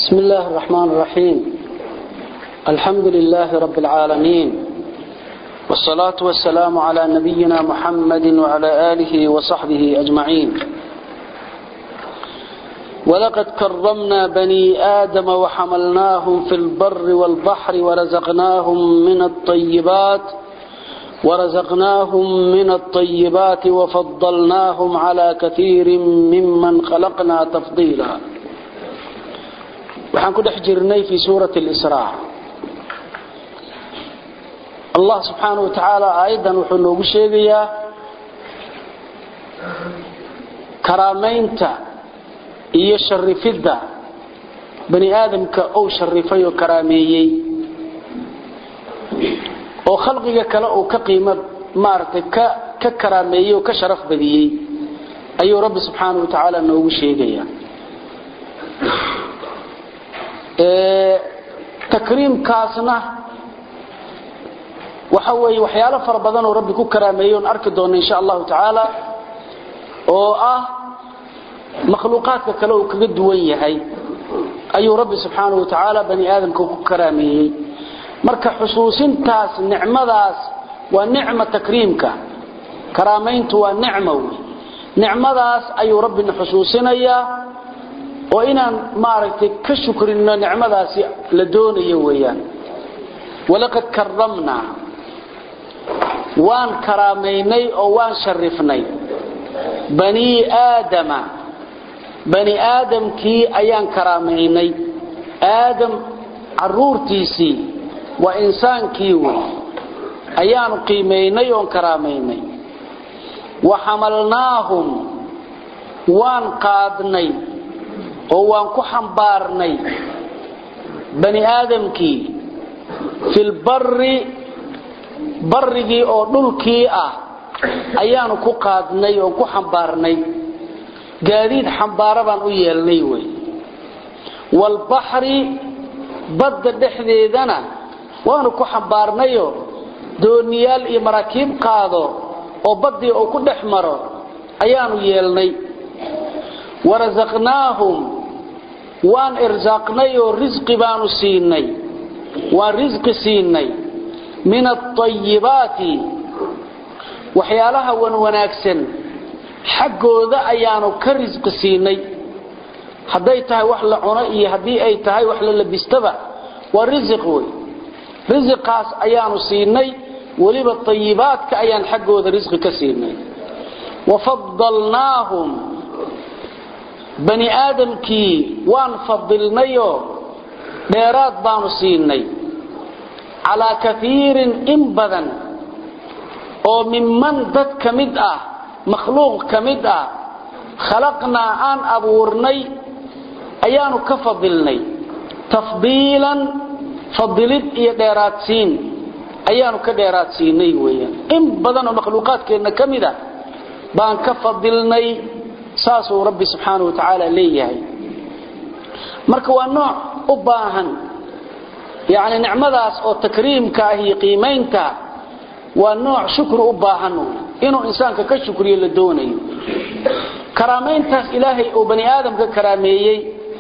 بسم الله الرحمن الرحيم الحمد لله رب العالمين والصلاة والسلام على نبينا محمد وعلى آله وصحبه أجمعين ولقد كرمنا بني آدم وحملناهم في البر والبحر ورزقناهم من الطيبات ورزقناهم من الطيبات وفضلناهم على كثير ممن خلقنا تفضيلا waxaan ku dhex jirnay fii suurati اlisraa allah subxaana wa tacaala aayaddan wuxuu noogu sheegayaa karaamaynta iyo sharifidda bani aadamka ou sharifay oo karaameeyey oo khalqiga kale uu ka qiimo maaragtay ka ka karaameeyey oo ka sharaf badiyey ayuu rabbi subxaana wa tacaala noogu sheegayaa takriimkaasna waxa weeye waxyaalo fara badan oo rabbi ku karaameeyey oon arki doona insha allahu tacaala oo ah makhluuqaadka kale uu kaga duwan yahay ayuu rabbi subxaanahu wa tacaala bani aadamka ku karaameeyey marka xusuusintaas nicmadaas waa nicma takriimka karaamayntu waa nicmo wey nicmadaas ayuu rabbina xusuusinayaa oo inaan maaragtay ka shukrino nicmadaasi la doonayo weeyaan walaqad karamnaa waan karaamaynay oo waan sharifnay banii aadama bani aadamkii ayaan karaamaynay aadam caruurtiisii waa insaankii wey ayaanu qiimaynay oon karaamaynay wa xamalnaahum waan qaadnay oo waan ku xambaarnay bani aadamkii fi lbari barigii oo dhulkii ah ayaanu ku qaadnay oon ku xambaarnay gaadiid xambaara baan u yeelnay wey waalbaxri badda dhexdeedana waanu ku xambaarnayo dooniyaal iyo maraakiib qaado oo baddii uu ku dhex maro ayaanu yeelnay warasaqnaahum waan irsaaqnay oo risqi baanu siinay waan risqi siinay min aayibaati waxyaalaha wan wanaagsan xaggooda ayaanu ka risqi siinay hadday tahay wax la cuno iyo haddii ay tahay wax la labistaba waa risiq wey risiqaas ayaanu siinay weliba ayibaadka ayaan xaggooda risqi ka siinay wafadalnaahum bani aadamkii waan fadilnayoo dheeraad baanu siinay calaa kaiirin in badan oo minman dad ka mid ah makhluuq ka mid ah khalaqnaa aan abuurnay ayaanu ka fadilnay tafdiilan fadilid iyo dheeraadsiin ayaanu ka dheeraadsiinay weyaan in badan oo makhluuqaadkeenna ka mid ah baan ka fadilnay saasuu rabbi subxaanau wa tacaala leeyahay marka waa nooc u baahan yani nicmadaas oo takriimka ah iyo qiimaynta waa nooc shukri u baahan inuu insaanka ka shukriyo la doonayo karaamayntaas ilaahay uu bani aadamka karaameeyey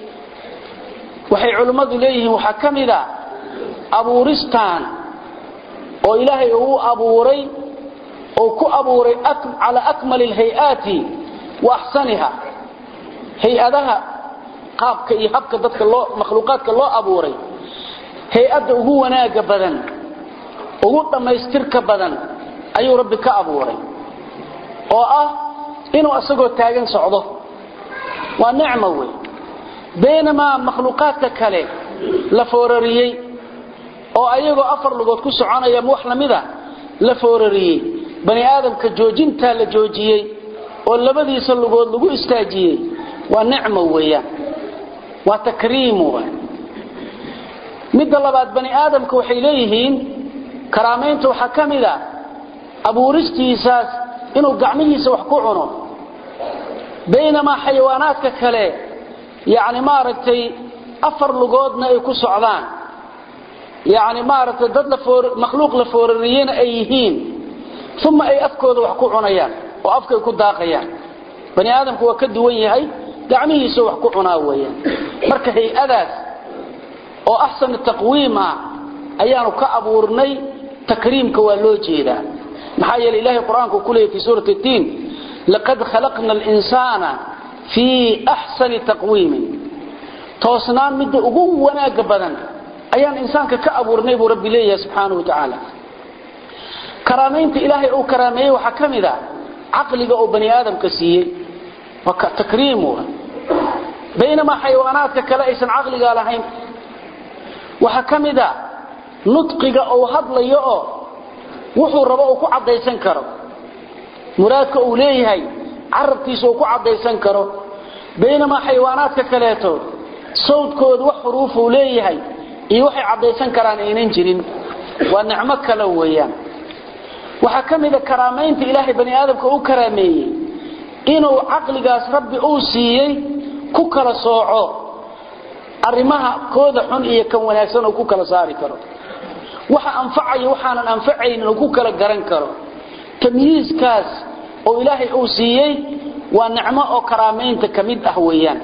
waxay culimmadu leeyihiin waxaa ka mid a abuuristaan oo ilaahay uu abuuray oo ku abuuray calaa akmali alhay-aati wa axsaniha hay-adaha qaabka iyo habka dadka loo makhluuqaadka loo abuuray hay-adda ugu wanaaga badan ugu dhammaystirka badan ayuu rabbi ka abuuray oo ah inuu asagoo taagan socdo waa nicmo wey baynamaa makhluuqaadka kale la foorariyey oo ayagoo afar lugood ku soconaya wax lamida la foorariyey bani aadamka joojintaa la joojiyey oo labadiisa lugood lagu istaajiyey waa nicmo weeyaan waa takriim midda labaad bani aadamka waxay leeyihiin karaamaynta waxaa ka mid a abuuristiisaas inuu gacmihiisa wax ku cuno baynamaa xayawaanaadka kale yani maaragtay afar lugoodna ay ku socdaan yani maaragtay dad makhluuq la foorariyena ay yihiin uma ay afkooda wax ku cunayaan oo afkay ku daaqayaan bani aadamku waa ka duwan yahay gacmihiisa wax ku cunaa weeyaan marka hay-adaas oo axsan taqwiim ah ayaanu ka abuurnay takriimka waa loo jeedaa maxaa yeelay ilaahay qur-aanku ku leeyay fi suurati tiin laqad khalaqna alinsaana fii axsani taqwiimin toosnaan midda ugu wanaaga badan ayaan insaanka ka abuurnay buu rabbi leeyahay subxaanahu watacaala karaamaynta ilaahay uu karaameeyey waxaa ka mid a caqliga oo bani aadamka siiyey waa takriimu baynamaa xayawaanaadka kale aysan caqligaa lahayn waxaa ka mid a nudqiga uu hadlayo oo wuxuu rabo uu ku caddaysan karo muraadka uu leeyahay carabkiisa uu ku caddaysan karo baynamaa xayawaanaadka kaleeto sawdkooda wax xuruufuu leeyahay iyo waxay caddaysan karaan aynan jirin waa nicmo kale weeyaan waxaa ka mida karaamaynta ilaahay bani aadamka u karaameeyey inuu caqligaas rabbi uu siiyey ku kala sooco arrimaha kooda xun iyo kan wanaagsan uu ku kala saari karo waxa anfacayo waxaanan anfacaynin uu ku kala garan karo tamyiiskaas oo ilaahay uu siiyey waa nicmo oo karaamaynta ka mid ah weeyaan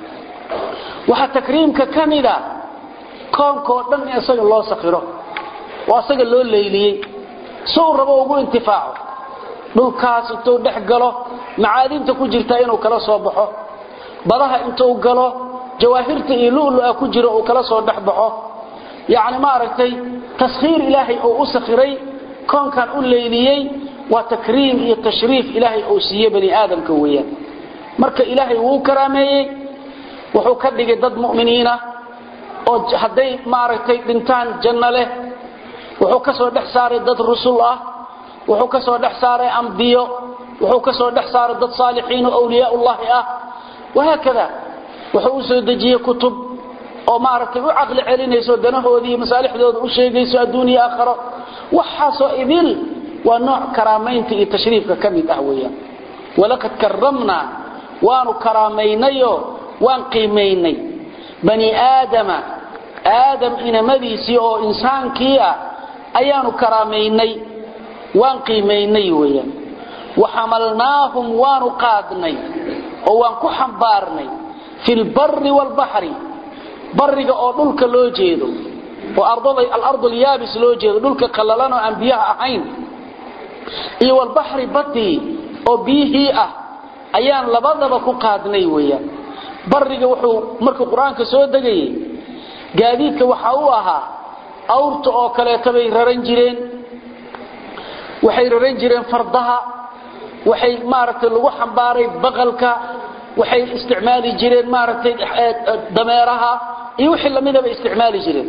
waxaa takriimka ka mida koonkoo dhan in isaga loo sakhiro oo isaga loo leyliyey si uu rabo ugu intifaaco dhulkaas intuu dhex galo macaadinta ku jirta inuu kala soo baxo badaha intuu galo jawaahirta iyo lulu-a ku jiro uu kala soo dhex baxo yacni maaragtay taskhiir ilaahay uu u sakhiray koonkan u leyliyey waa takriim iyo tashriif ilaahay uu siiye bani aadamka weeyaan marka ilaahay wuu karaameeyey wuxuu ka dhigay dad mu'miniina oo hadday maaragtay dhintaan janno leh wuxuu ka soo dhex saaray dad rusul ah wuxuu ka soo dhex saaray ambiyo wuxuu ka soo dhex saaray dad saalixiin oo awliyaullahi ah wahaakada wuxuu u soo dejiyey kutub oo maaragtay u caqli celinayso danahoodii iyo masaalixdooda u sheegayso adduuniya aakharo waxaasoo idil waa nooc karaamaynta iyo tashriifka ka mid ah weeyaan walaqad karamnaa waanu karaamaynayo waan qiimaynay bani aadama aadam inamadiisii oo insaankii ah ayaanu karaamaynay waan qiimaynay weeyaan waxamalnaahum waanu qaadnay oo waan ku xambaarnay fi lbari waalbaxri bariga oo dhulka loo jeedo oo alardu alyaabis loo jeedo dhulka qallalan oo aan biyaha ahayn iyo walbaxri badii oo biyihii ah ayaan labadaba ku qaadnay weeyaan bariga wuxuu markuu qur-aanka soo degayey gaadiidka waxa uu ahaa awrta oo kaleeta bay raran jireen waxay raran jireen fardaha waxay maaragtay lagu xambaaray baqalka waxay isticmaali jireen maaragtay dameeraha iyo wixii lamidaba isticmaali jireen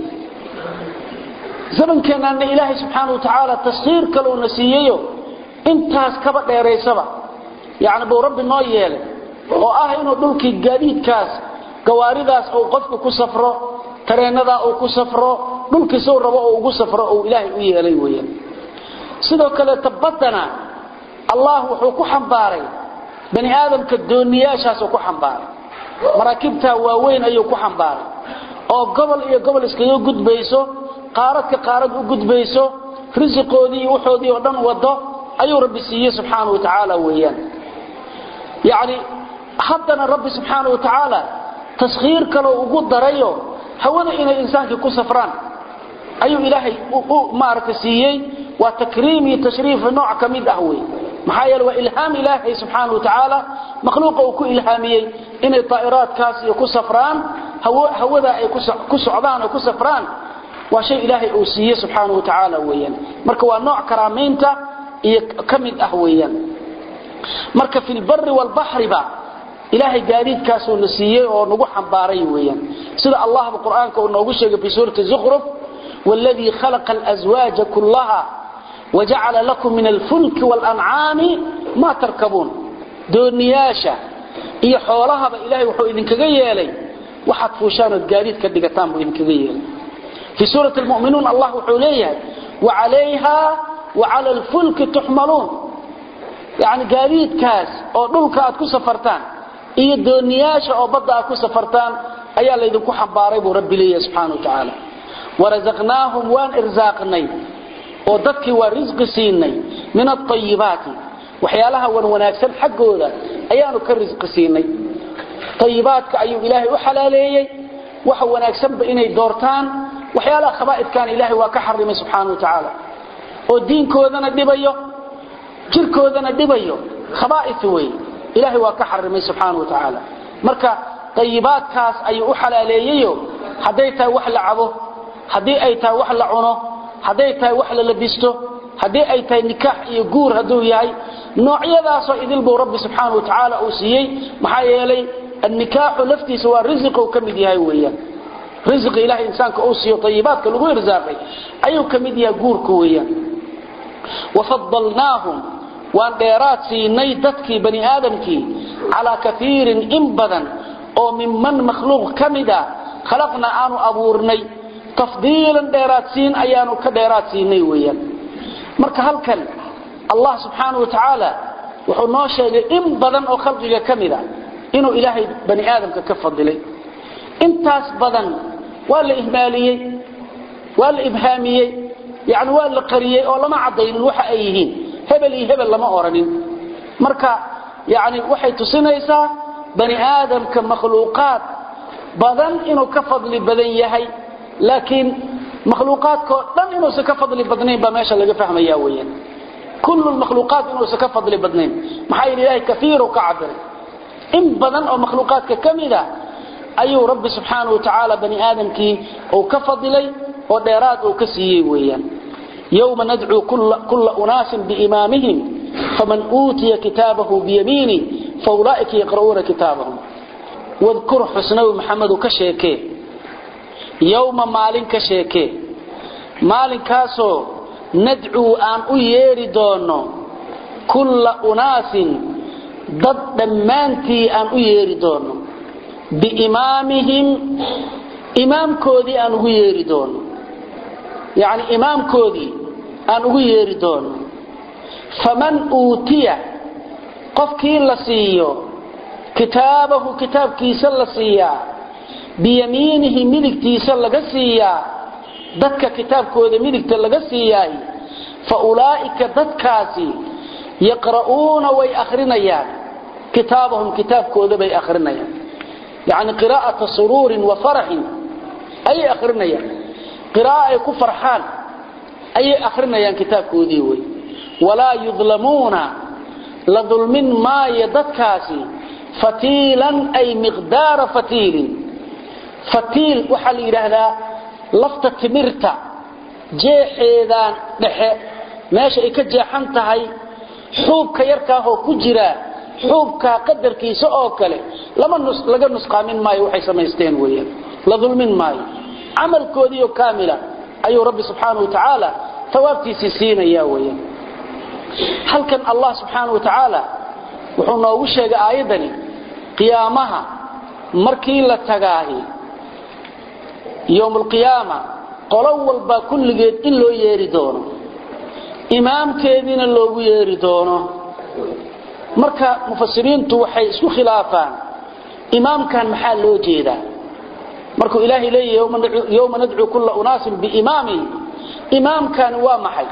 zamankeennaana ilaahay subxaana wa tacaala taskhiir kaleuna siiyeyo intaas kaba dheeraysaba yacni buu rabbi noo yeelay oo ah inuu dhulkii gaadiidkaas gawaaridaas uu qofku ku safro tareenadaa uu ku safro dhulkii suu rabo oo ugu safro uu ilaahay u yeelay weeyaan sidoo kaleeta baddana allah wuxuu ku xambaaray bani aadamka dooniyaashaasuu ku xambaaray maraakibtaa waaweyn ayuu ku xambaaray oo gobol iyo gobol iskaga gudbayso qaaradka qaarad u gudbayso risiqoodii iyo waxoodii oo dhan wado ayuu rabbi siiyey subxaana wa tacaala weeyaan yacni haddana rabbi subxaana wa tacaala taskhiir kaloo ugu darayo hawada inay insaankii ku safraan ayuu ilaahay maaragta siiyey waa takriim iyo tashriif nooc ka mid ah wey maxaa yeele waa ilhaam ilaahay subxaana wa tacaala makhluuqa uu ku ilhaamiyey inay daa'iraadkaas iyo ku safraan hawada ay ku socdaan oo ku safraan waa shay ilaahay uu siiyey subxaana wa tacaala weeyaan marka waa nooc karaamaynta iyo ka mid ah weeyaan marka fi lbari waalbaxriba ilaahay gaadiidkaasuu na siiyey oo nagu xambaaray weeyaan sida allahba qur'aanka uu noogu sheegay fi suurati zukhruf والذي خلق الأزواج كلها وجعل لكم من الفلك والأنعام ما تركبون دونياشا iyo xoolahaba ilaahay wuxuu idinkaga yeelay waxaad fuushaan oo gaadiid ka dhigataan buu idinkaga yeelay fi suurati almu'minuun allah wuxuu leeyahay وعليها وعلى الفلك تحملون يعني gaadiidkaas oo dhulka aad ku safartaan iyo dooniyaasha oo badda aad ku safartaan ayaa la idinku xambaaray buu rabbi leeyahay subxaanahu wa tacaala warazaqnaahum waan irsaaqnay oo dadkii waa risqi siinay min aayibaati waxyaalaha wan wanaagsan xaggooda ayaanu ka risqi siinay ayibaadka ayuu ilaahay u xalaaleeyey waxa wanaagsanba inay doortaan waxyaalaha khabaa'idkan ilaahay waa ka xarimay subxaana wa tacaala oo diinkoodana dhibayo jirkoodana dhibayo khabaa'id wey ilaahay waa ka xarimay subxaana wa tacaala marka dayibaadkaas ayuu u xalaaleeyeyo hadday tahay wax la cabo haddii ay tahay wax la cuno hadday tahay wax la labisto haddii ay tahay nikaax iyo guur hadduu yahay noocyadaasoo idil buu rabbi subxaana wa tacaala uu siiyey maxaa yeelay annikaaxu laftiisa waa risiqou ka mid yahay weeyaan risiqi ilahay insaanka uu siiyo ayibaadka lagu irsaaqay ayuu ka mid yahay guurka weeyaan wafadalnaahum waan dheeraad siinay dadkii bani aadamkii calaa kaiirin in badan oo minman makhluuq ka mida khalaqna aanu abuurnay tafdiilan dheeraadsiin ayaanu ka dheeraad siinay weeyaan marka halkan allah subxaana wa tacaala wuxuu noo sheegay in badan oo khalqiga ka mida inuu ilaahay bani aadamka ka fadilay intaas badan waa la ihmaaliyey waa la ibhaamiyey yani waa la qariyey oo lama cadaynin waxa ay yihiin hebel iyo hebel lama oranin marka yani waxay tusinaysaa bani aadamka makhluuqaad badan inuu ka fadli badan yahay laakiin makhluuqaadkao dhan inuusan ka fadli badnayn baa meesha laga fahmaya weyaan kullu makhluuqaat inuusan ka fadli badnayn maxaa yidhi ilahay kaiiru ka cabiray in badan oo makhluuqaadka ka mida ayuu rabbi subxaana wa tacaala bani aadamkii uu ka fadilay oo dheeraad uu ka siiyey weeyaan yowma nadcuu kulla unaasin biimaamihim faman uutiya kitaabahu biyamiini faulaaika yaqra'uuna kitaabahum wadkur xusnawi maxamedu ka sheekee yowma maalin ka sheekee maalinkaasoo nadcuu aan u yeedhi doonno kulla unaasin dad dhammaantii aan u yeedhi doonno biimaamihim imaamkoodii aan ugu yeedhi doono yacni imaamkoodii aan ugu yeedhi doono faman uutiya qofkii la siiyo kitaabahu kitaabkiisa la siiyaa biyamiinihi midigtiisa laga siiyaa dadka kitaabkooda midigta laga siiyaay fa ulaa'ika dadkaasi yaqra'uuna way akhrinayaan kitaabahum kitaabkooda bay akhrinayaan yacni qiraa'ata suruurin wa faraxin ayay akhrinayaan qiraa'o ay ku farxaan ayay akhrinayaan kitaabkoodii wey walaa yudlamuuna la dulmin maayo dadkaasi fatiilan ay miqdaara fatiilin fatiil waxaa la yidhaahdaa lafta timirta jeexeedaan dhexe meesha ay ka jeexan tahay xuubka yarkaahoo ku jira xuubkaa qadarkiisa oo kale laga nusqaamin maayo waxay samaysteen weyaan la dulmin maayo camalkoodiioo kaamila ayuu rabbi subxaana wa tacaala tawaabtiisii siinaya weyaan halkan allah subxaana wa tacaala wuxuu noogu sheegay aayaddani qiyaamaha markii la tagaahi yowmulqiyaama qolo walbaa kulligeed in loo yeeri doono imaamkeediina loogu yeeri doono marka mufasiriintu waxay isku khilaafaan imaamkan maxaa loo jeedaa markuu ilaahay leeyahy yowma nadcuu kulla unaasin biimaamihim imaamkani waa maxay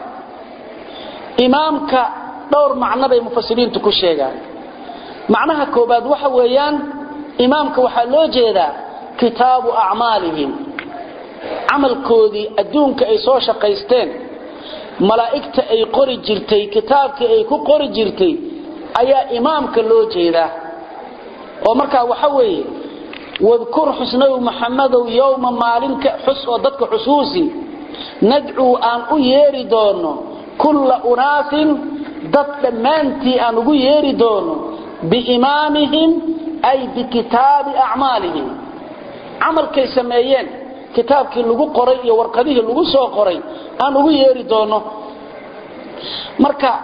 imaamka dhowr macno bay mufasiriintu ku sheegaan macnaha koobaad waxa weeyaan imaamka waxaa loo jeedaa kitaabu acmaalihim camalkoodii adduunka ay soo shaqaysteen malaa'igta ay qori jirtay kitaabkii ay ku qori jirtay ayaa imaamka loo jeedaa oo markaa waxa weeye wadkur xusnaw maxamadow yowma maalinka xus oo dadka xusuusi nadcuu aan u yeeri doono kulla unaasin dad dhammaantii aan ugu yeeri doono biimaamihim ay bikitaabi acmaalihim camalkay sameeyeen kitaabkii lagu qoray iyo warqadihii lagu soo qoray aan ugu yeeri doono marka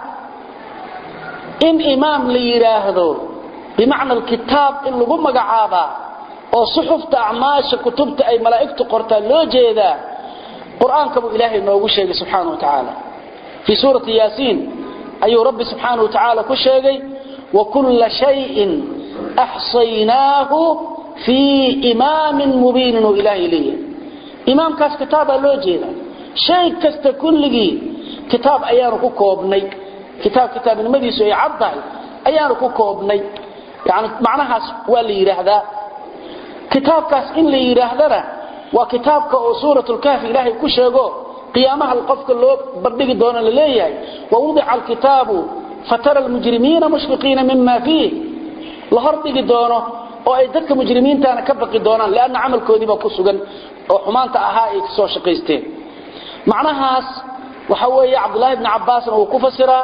in imaam la yidhaahdo bimacna alkitaab in lagu magacaabaa oo suxufta acmaasha kutubta ay malaa'igtu qortaan loo jeedaa qur-aanka buu ilaahay noogu sheegay subxaana wa tacaala fii suurati yaasiin ayuu rabbi subxaana wa tacaala ku sheegay wakulla shayin axsaynaahu fii imaamin mubiinin oo ilaahay leeyahay imaamkaas kitaabaa loo jeeda shay kasta kulligii kitaab ayaanu ku koobnay kitaab kitaabnimadiisu ay cad tahay ayaanu ku koobnay yani macnahaas waa la yidhaahdaa kitaabkaas in la yidhaahdana waa kitaabka oo suuratlkahfi ilaahay ku sheego qiyaamaha qofka loo bandhigi doono la leeyahay wawudica alkitaabu fatara almujrimiina mushfiqiina mima fiih la hordhigi doono oo ay dadka mujrimiintaana ka baqi doonaan lanna camalkoodiibaa ku sugan oo xumaanta ahaa ay kasoo shaqaysteen macnahaas waxa weeye cabdulaahi bni cabbaasna uu ku fasiraa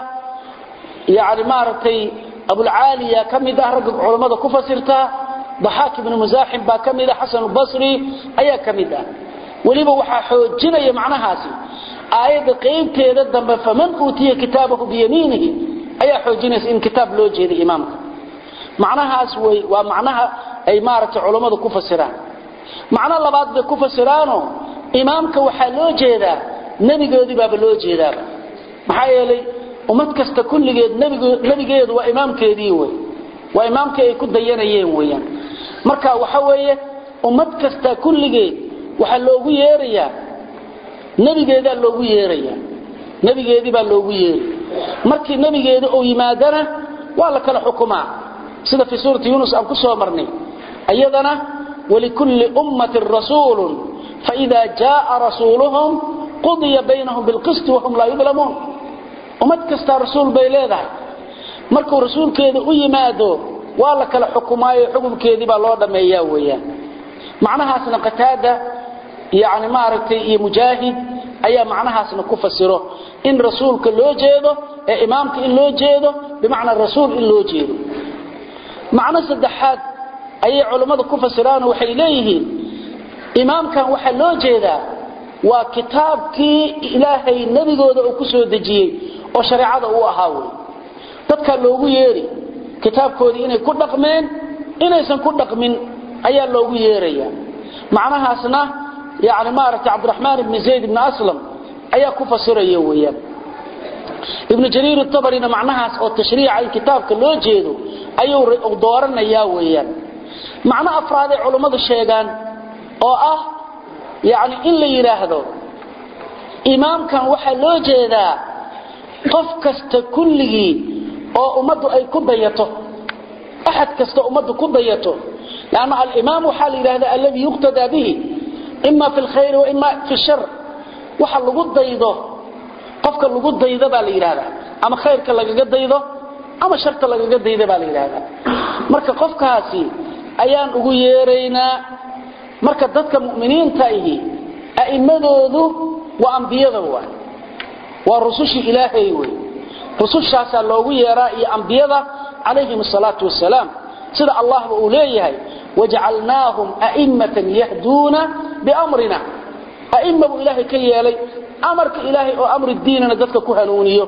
yani maaragtay abulcaaliya ka mid ah ragga culammada ku fasirtaa daxaak ibnu musaaxim baa ka mid ah xasanulbasri ayaa ka mid ah weliba waxaa xoojinaya macnahaasi aayadda qaybteeda dambe faman uutiya kitaabahu biyamiinihi ayaa xoojinaysa in kitaab loo jeeday imaamka macnahaas wey waa macnaha ay maaragtay culammadu ku fasiraan macno labaad bay ku fasiraano imaamka waxaa loo jeedaa nebigoodii baaba loo jeedaaba maxaa yeelay ummad kasta kulligeed nebigeedu waa imaamkeedii wey waa imaamkii ay ku dayanayeen weyaan marka waxa weeye ummad kasta kulligeed waxaa loogu yeerayaa nebigeedaa loogu yeerayaa nebigeedii baa loogu yeeri markii nebigeeda uu yimaadana waa la kala xukumaa sida fii suurati yunus aan ku soo marnay iyadana walikulli ummatin rasuulun faida jaaa rasuuluhum qudiya baynahum bilqisti wahum laa yudlamuun ummad kastaa rasuul bay leedahay markuu rasuulkeeda u yimaado waa la kala xukumaayo xukumkeedii baa loo dhammeeyaa weeyaan macnahaasna qataada yani maaragtay iyo mujaahid ayaa macnahaasna ku fasiro in rasuulka loo jeedo ee imaamka in loo jeedo bimacnaa rasuul in loo jeedo macno saddexaad ayay culammadu ku fasiraano waxay leeyihiin imaamkan waxaa loo jeedaa waa kitaabkii ilaahay nebigooda uu ku soo dejiyey oo shareecada uu ahaa wey dadkaa loogu yeeri kitaabkoodii inay ku dhaqmeen inaysan ku dhaqmin ayaa loogu yeeraya macnahaasna yani maaragtay cabdiraxmaan ibni zayd ibni aslam ayaa ku fasiraya weeyaan ibnu jariir tabarina macnahaas oo tashriica in kitaabka loo jeedo ayuu dooranayaa weeyaan macno afraaday culummadu sheegaan oo ah yani in la yidhaahdo imaamkan waxaa loo jeedaa qof kasta kulligii oo ummaddu ay ku dayato axad kasta ummaddu ku dayato lanna alimaam waxaa la yidhahda alladii yuqtadaa bihi ima fi lkhayri wa ima fi shar waxa lagu daydo qofka lagu daydo baa la yidhahdaa ama khayrka lagaga daydo ama sharta lagaga daydo baa la yidhahdaa marka qofkaasi ayaan ugu yeeraynaa marka dadka mu'miniinta ihi a'immadoodu waa ambiyada waay waa rusushii ilaahay wey rusushaasaa loogu yeeraa iyo ambiyada calayhim asalaatu wasalaam sida allahba uu leeyahay wajacalnaahum a'immatan yahduuna biamrina a'imma buu ilaahay ka yeelay amarka ilaahay oo amri diinana dadka ku hanuuniyo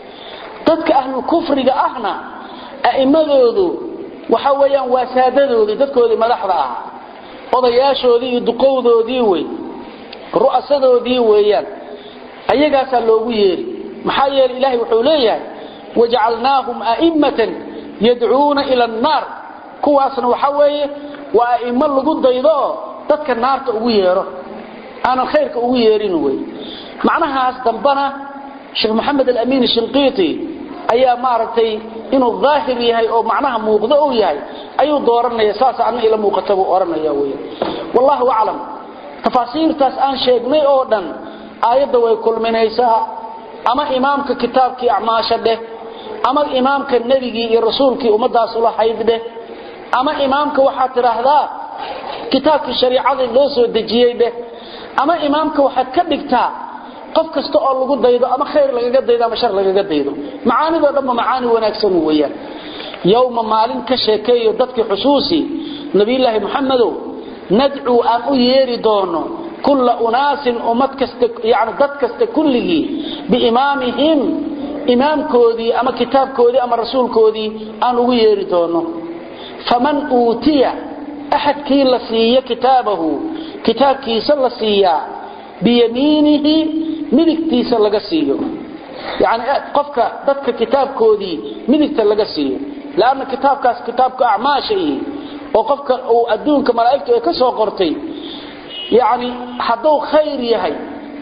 dadka ahlulkufriga ahna a'immadoodu waxa weeyaan waa saadadoodii dadkoodii madaxda ah odayaashoodii iyo duqowdoodii wey ru'asadoodii weeyaan ayagaasaa loogu yeeri maxaa yeelay ilaahay wuxuu leeyahay wajacalnaahum a'immatan yadcuuna ila annaar kuwaasna waxa weeye waa a'immo lagu daydo oo dadka naarta ugu yeero aanan khayrka ugu yeerin wey macnahaas dambana sheekh maxamed alamiin shinqiiti ayaa maaragtay inuu daahir yahay oo macnaha muuqdo uu yahay ayuu dooranaya saas anna ila muuqata buu oranaya wey wallahu aclam tafaasiirtaas aan sheegnay oo dhan aayadda way kulminaysaa ama imaamka kitaabkii acmaasha dheh ama imaamka nebigii iyo rasuulkii ummadaas ula hayd dheh ama imaamka waxaad tidhaahdaa kitaabkii shariicadii loo soo dejiyey dheh ama imaamka waxaad ka dhigtaa qof kasta oo lagu daydo ama khayr lagaga daydo ama shar lagaga daydo macaanidoo dhanba macaani wanaagsan weeyaan yowma maalin ka sheekeeyo dadkii xusuusi nabiyulaahi muxamedow nadcuu aan u yeeri doono kulla unaasin ummad kasta yani dad kasta kulligii biimaamihim imaamkoodii ama kitaabkoodii ama rasuulkoodii aan ugu yeeri doono faman uutiya axadkii la siiyo kitaabahu kitaabkiisa la siiyaa biyamiinihi midigtiisa laga siiyo yani qofka dadka kitaabkoodii midigta laga siiyo lanna kitaabkaas kitaabka acmaasha ihi oo qofka uu adduunka malaa'igtu ay ka soo qortay yani hadduu khayr yahay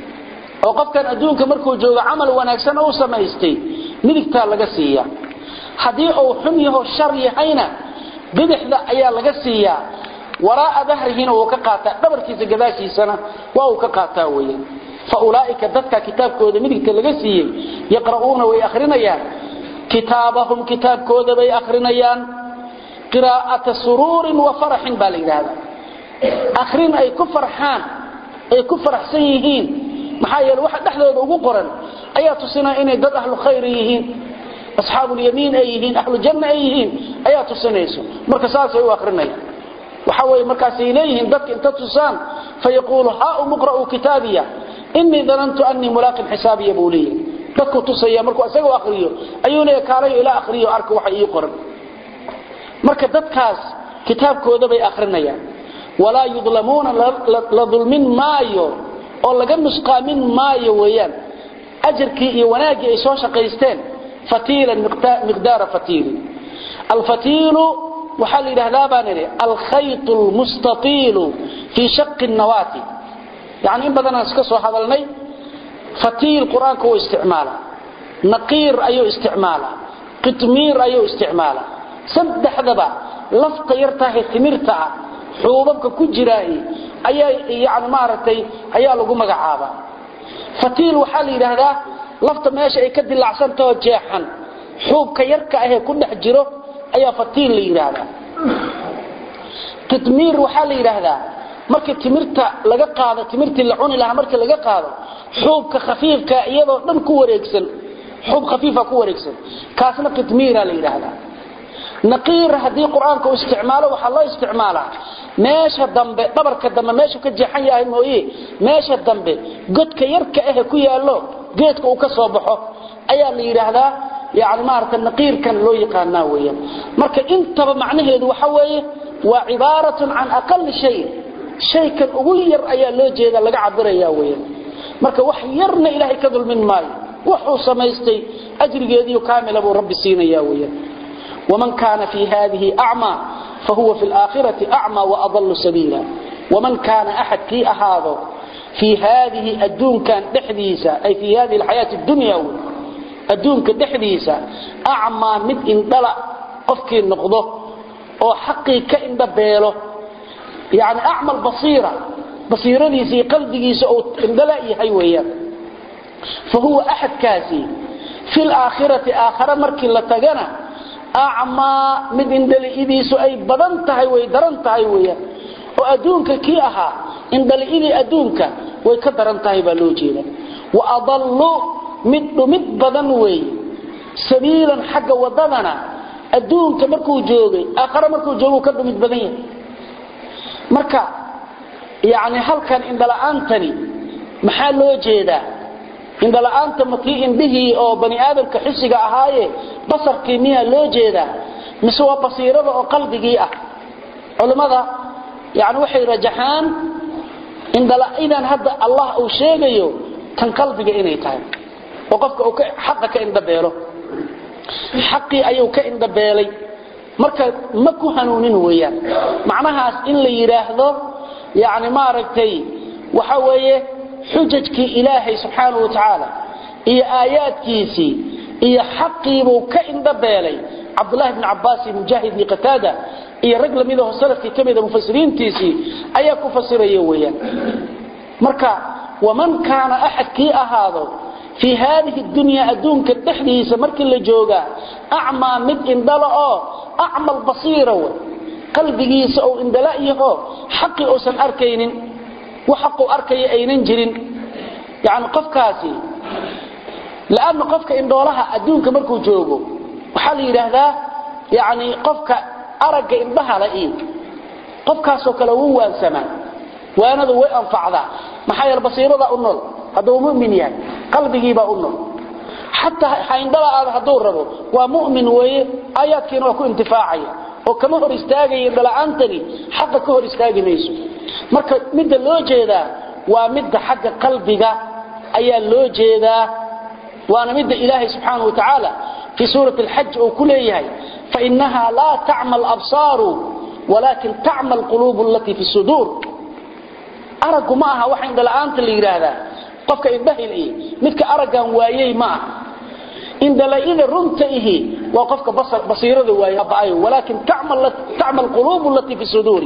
oo qofkan adduunka markuu joogo camal wanaagsan u samaystay midigtaa laga siiya haddii uu xun yaho shar yahayna bidixda ayaa laga siiyaa waraa'a dahrihina wuu ka qaataa dhabarkiisa gadaashiisana waa uu ka qaataa weeyaan faulaa'ika dadka kitaabkooda midigta laga siiyey yaqra'uuna way akhrinayaan kitaabahum kitaabkooda bay akhrinayaan qiraa'ata suruurin wa faraxin baa la yidhaahdaa akhrin ay ku farxaan ay ku faraxsan yihiin maxaa yeele waxa dhexdooda ugu qoran ayaa tusinaya inay dad ahlu khayr yihiin asxaabulyamiin ay yihiin ahlu janna ay yihiin ayaa tusinayso marka saasay u akhrinayaan waxa weeye markaasay leeyihiin dadka inta tusaan fayaquulu haa umuqra'uu kitaabiya inii danantu annii mulaaqin xisaabiya buu leeyahay dadku tusaya markuu isagoo akhriyo ayuu leeyahay kaalayo ila akhriyo arka waxa ii qoran marka dadkaas kitaabkooda bay akhrinayaan walaa yudlamuuna la dulmin maayo oo laga nusqaamin maayo weeyaan ajarkii iyo wanaaggii ay soo shaqaysteen fatiilan miqdaara fatiilin alfatiilu waxaa la yidhahdaa baan idhi alkhayط اlmustaiilu fii shaqi الnawaati yani in badanaan iska soo hadalnay fatiil qur-aanka wuu isticmaala naqiir ayuu isticmaala qitmiir ayuu isticmaala saddexdaba lafta yartahay timirta ah xuubabka ku jiraahi ayaa yani maaragtay ayaa lagu magacaabaa fatiil waxaa la yidhaahdaa lafta meesha ay ka dilacsantaho jeexan xuubka yarka ahee ku dhex jiro ayaa fatiil la yidhaahdaa qitmiir waxaa la yidhaahdaa markii timirta laga qaado timirtii la cuni lahaa markii laga qaado xuubka khafiifka iyadoo dhan ku wareegsan xuub khafiifa ku wareegsan kaasna qitmiira la yidhaahdaa naqiir haddii qur-aanka uu isticmaalo waxaa loo isticmaalaa meesha dambe dhabarka dambe meeshu ka jeexan yahay mooye meesha dambe godka yarka ahe ku yaallo geedka uu ka soo baxo ayaa la yidhaahdaa yani maarata naqiirkan loo yaqaanaa weeyaan marka intaba macnaheedu waxa weeye waa cibaaratun can aqali shay shaykan ugu yar ayaa loo jeeda laga cabiraya weeyaan marka wax yarna ilaahay ka dulmin maayo wuxuu samaystay ajrigeediiyo kaamila buu rabbi siinaya weeyaan waman kaana fii hadihi acmaa fahuwa fi laakhirati acmaa waadallu sabiila waman kaana axad kii ahaado fii haadihi adduunkan dhexdiisa ay fii hadihi alxayaati dunya wey adduunka dhexdiisa acmaa mid indhala qofkii noqdo oo xaqii ka indhabeelo yani acmal basiira basiiradiisa iyo qalbigiisa uu indhala yahay weeyaan fa huwa axadkaasi fi laakhirati aakhare markii la tagana acmaa mid indhali'idiisu ay badan tahay way daran tahay weeyaan oo adduunka kii ahaa indhali'idii adduunka way ka daran tahay baa loo jeeda wa adallu mid dhumid badan weey sabiilan xagga wadadana adduunka markuu joogay aakhare markuu joogu ka dhumid badan yahay marka yani halkan indhala'aantani maxaa loo jeedaa indhala'aanta makii indhihii oo bani aadamka xisiga ahaaye basarkii miyaa loo jeedaa mise waa basiirada oo qalbigii ah culimmada yani waxay rajaxaan indhala'idan hadda allah uu sheegayo tan qalbiga inay tahay oo qofka uu xaqa ka indhabeelo xaqii ayuu ka indhabeelay marka ma ku hanuunin weeyaan macnahaas in la yidhaahdo yani maaragtay waxa weeye xujajkii ilaahay subxaanahu wa tacaala iyo aayaadkiisii iyo xaqiibuu ka indhabeelay cabdulahi bni cabaas iyo mujaahid iyo qataada iyo rag lamidaho salafkii ka mida mufasiriintiisii ayaa ku fasiraya weeyaan marka waman kaana axad kii ahaado fii haadihi dunya adduunka dhexdiisa markii la joogaa acmaa mid indhala oo acmal basiira wey qalbigiisa ou indhala yaho xaqii uusan arkaynin wax xaquu arkaya aynan jirin yani qofkaasi lanna qofka indhoolaha adduunka markuu joogo waxaa la yidhaahdaa yani qofka aragga indhahala iyo qofkaasoo kale wuu waansamaa waanadu way anfacdaa maxaa yeele basiiradaa u nool hadduu mumin yahay qalbigiibaa u nool xataa haindhala-aada hadduu rabo waa mumin weeye aayaadkiina waa ku intifaacaya oo kama hor istaagaya indhala-aantani xaqa ka hor istaagi mayso marka midda loo jeedaa waa midda xagga qalbiga ayaa loo jeedaa waana midda ilaahay subxaanahu wa tacaala fii suurati alxaj uu ku leeyahay fainaha laa tacma alabsaaru walaakin tacma alquluubu alatii fi suduur araggu ma aha waxa indhala-aanta la yidhaahdaa qofka indhahil ihi midka araggan waayey ma aha indhala-ida runta ihi waa qofka basiirada waayey walaakin tacma alquluubu alatii fi suduuri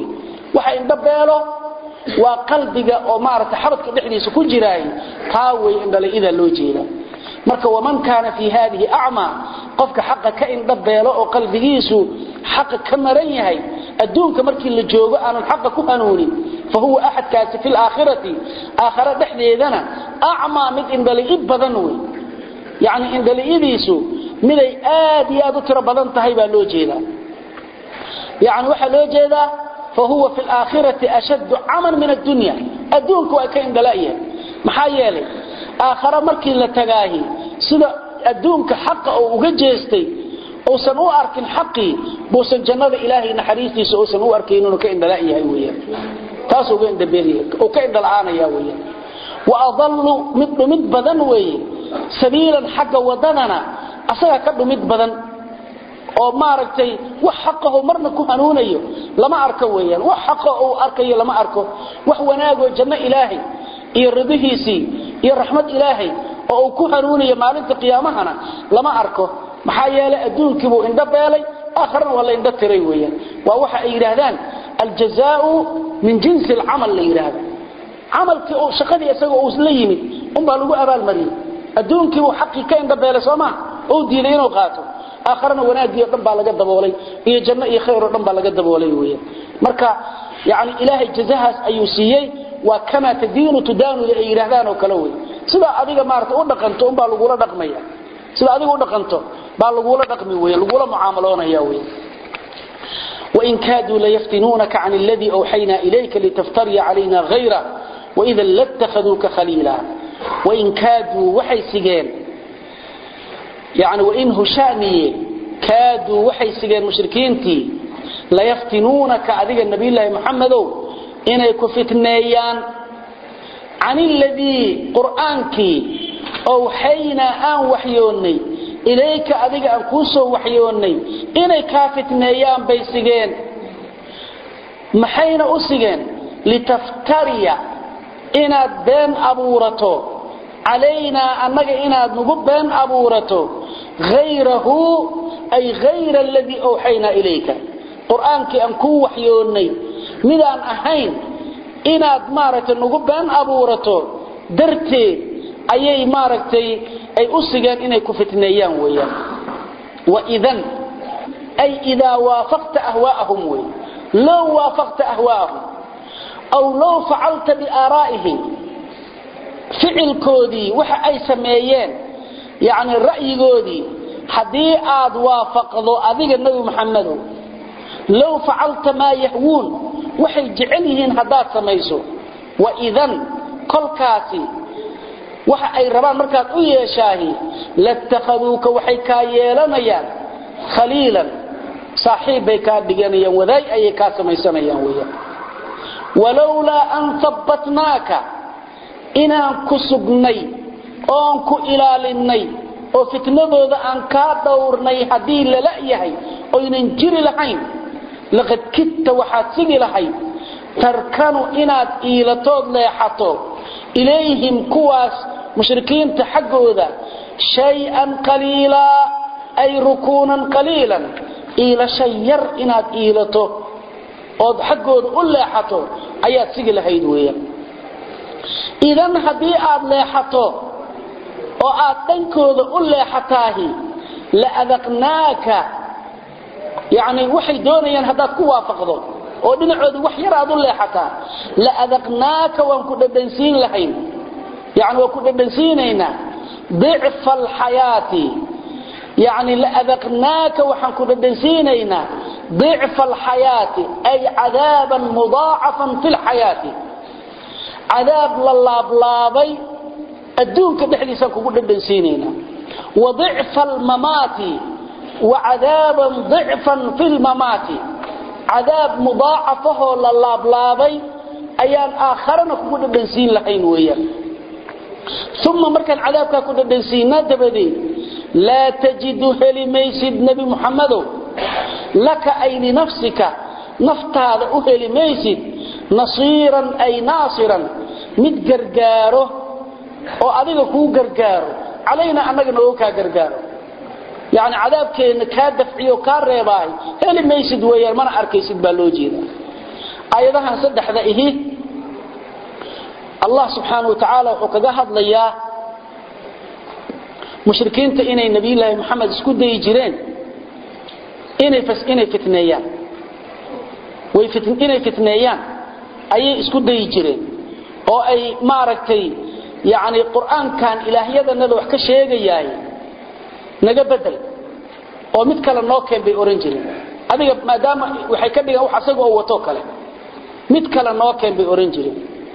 waxa indhabeelo waa qalbiga oo maaragtay xabadka dhexdiisa ku jiraay taa way indhala-ida loo jeeda marka waman kaana fii haadihi acmaa qofka xaqa ka indhabeelo oo qalbigiisu xaqa ka maran yahay adduunka markii la joogo aanan xaqa ku hanuunin fa huwa axadkaasi fi laakhirati aakhare dhexdeedana acmaa mid indhali-i badan wey yacni indhali-idiisu miday aad iyo aad u tiro badan tahay baa loo jeedaa yani waxaa loo jeedaa fahuwa fi laakhirati ashaddu caman min addunya adduunka waa ka indhala'yahay maxaa yeelay aakhare markii la tagaahi sida adduunka xaqa oo uga jeestay uusan u arkin xaqii buusan jannada ilaahay naxariistiisa uusan u arkayn inuu ka indhala'yahay weeyaan taasuu uga indhabeelyahay uu ka indhala'aanaya weeyaan wa adallu mid dhumid badan weeye sabiilan xagga wadadana asaga ka dhumid badan oo maaragtay wax xaqaho marna ku hanuunayo lama arko weeyaan wax xaqa uu arkayo lama arko wax wanaagoo janno ilaahay iyo ridihiisii iyo raxmad ilaahay oo uu ku hanuunayo maalinta qiyaamahana lama arko maxaa yeelay adduunkiibuu indho beelay aakharana waa la indho tiray weeyaan waa waxa ay yidhaahdaan aljazaau min jinsi alcamal la yidhaahda camalkii uu shaqadii isaga uu la yimid unbaa lagu abaalmariyey adduunkiibuu xaqii ka indho beelay soo maa ou diiday inuu qaato aakharana wanaagii o dhan baa laga daboolay iyo janno iyo khayr oo dhan baa laga daboolay weeyaan marka yani ilaahay jazahaas ayuu siiyey waa kamaa tadiinu tudaanu ay yidhaahdaan oo kale wey sidaa adiga maarata u dhaqanto unbaa lagula dhaqmaya sida adiga u dhaqanto baa lagula dhaqmi wey lagula mucaamaloonaya wey وإن كادوا ليفتنونك عن الذي أوحينا إليك لتفتري علينا غيره وإذا لاتخذوك خليلا وإن كادوا وحي سجين يعني وإن هشامي كادوا وحي سجين مشركينتي ليفتنونك أذيك النبي الله محمد إن يكفتنيان عن الذي قرآنك أوحينا أن وحيوني إليك أذيك أن كوسو وحيوني إن كافتنيان بيسجين محين أسجين لتفتري إن بين أبورته علينا أنك إن نقب بين أبورته غيره أي غير الذي أوحينا إليك قرآنك أنكو وحيوني مدان أهين inaad maaragtay nagu been abuurato darteed ayay maaragtay ay u sigeen inay ku fitneeyaan weeyaan waidan ay idaa waafaqta ahwaa'ahum wey low waafaqta ahwaa'ahum aw low facalta biaaraa'ihim ficilkoodii waxa ay sameeyeen yacni ra'yigoodii haddii aad waafaqdo adiga nebi maxamedow low facalta maa yahwuun waxay jecel yihiin haddaad samayso waidan kolkaasi waxa ay rabaan markaad u yeeshaahi latakhaduuka waxay kaa yeelanayaan khaliilan saaxiib bay kaa dhiganayaan wadaay ayay kaa samaysanayaan weeyaan walowlaa an habbatnaaka inaan ku sugnay oon ku ilaalinnay oo fitnadooda aan kaa dhowrnay haddii lala yahay oynan jiri lahayn laqad kidta waxaad sigi lahayd tarkanu inaad iilatood leexato ilayhim kuwaas mushrikiinta xaggooda shay-an qaliilaa ay rukuunan qaliilan iilasha yar inaad iilato ood xaggooda u leexato ayaad sigi lahayd weeyaan idan haddii aad leexato oo aad dhankooda u leexataahi la adaqnaaka yani waxay doonayaan haddaad ku waafaqdo oo dhinacooda wax yar aad u leexataa la adaqnaaka waan ku dhadhansiin lahayn yani waan ku dhadhansiinaynaa dicfa alxayaati yani la adaqnaaka waxaan ku dhadhansiinaynaa dicfa alxayaati ay cadaaban mudaacafan fi lxayaati cadaab la laablaabay adduunka dhexdiisaan kugu dhadhansiinaynaa wa dicfa almamaati وعذابا ضعفا في الممات عذاب مضاعفه للابلابي ايان اخرنا كود دنسين لحين ويا ثم مركن عذابك كود دنسينا دبدي لا تجد هلميسد نبي محمد لك اي لنفسك نفتاد اهلميسد نصيرا اي ناصرا متغرغاره او adiga ku gargaaro علينا انغنا oo ka gargaaro يعني عذابكينا كا دفعيو كا ريباي هلي ميسد ويان mana arkaysid baa loo jeeda aayadahan saddexda ihi allah subxaana wa tacaala wuxuu kaga hadlayaa mushrikiinta inay nabiyulaahi moxamed isku dayi jireen inay inay fitneeyaan way inay fitneeyaan ayay isku dayi jireen oo ay maaragtay yani qur'aankan ilaahyadanada wax ka sheegayaay naga bedel oo mid kale noo keen bay oran jireen adiga maadaama waxay ka dhigaan wax asaga oo wato kale mid kale noo keen bay oran jireen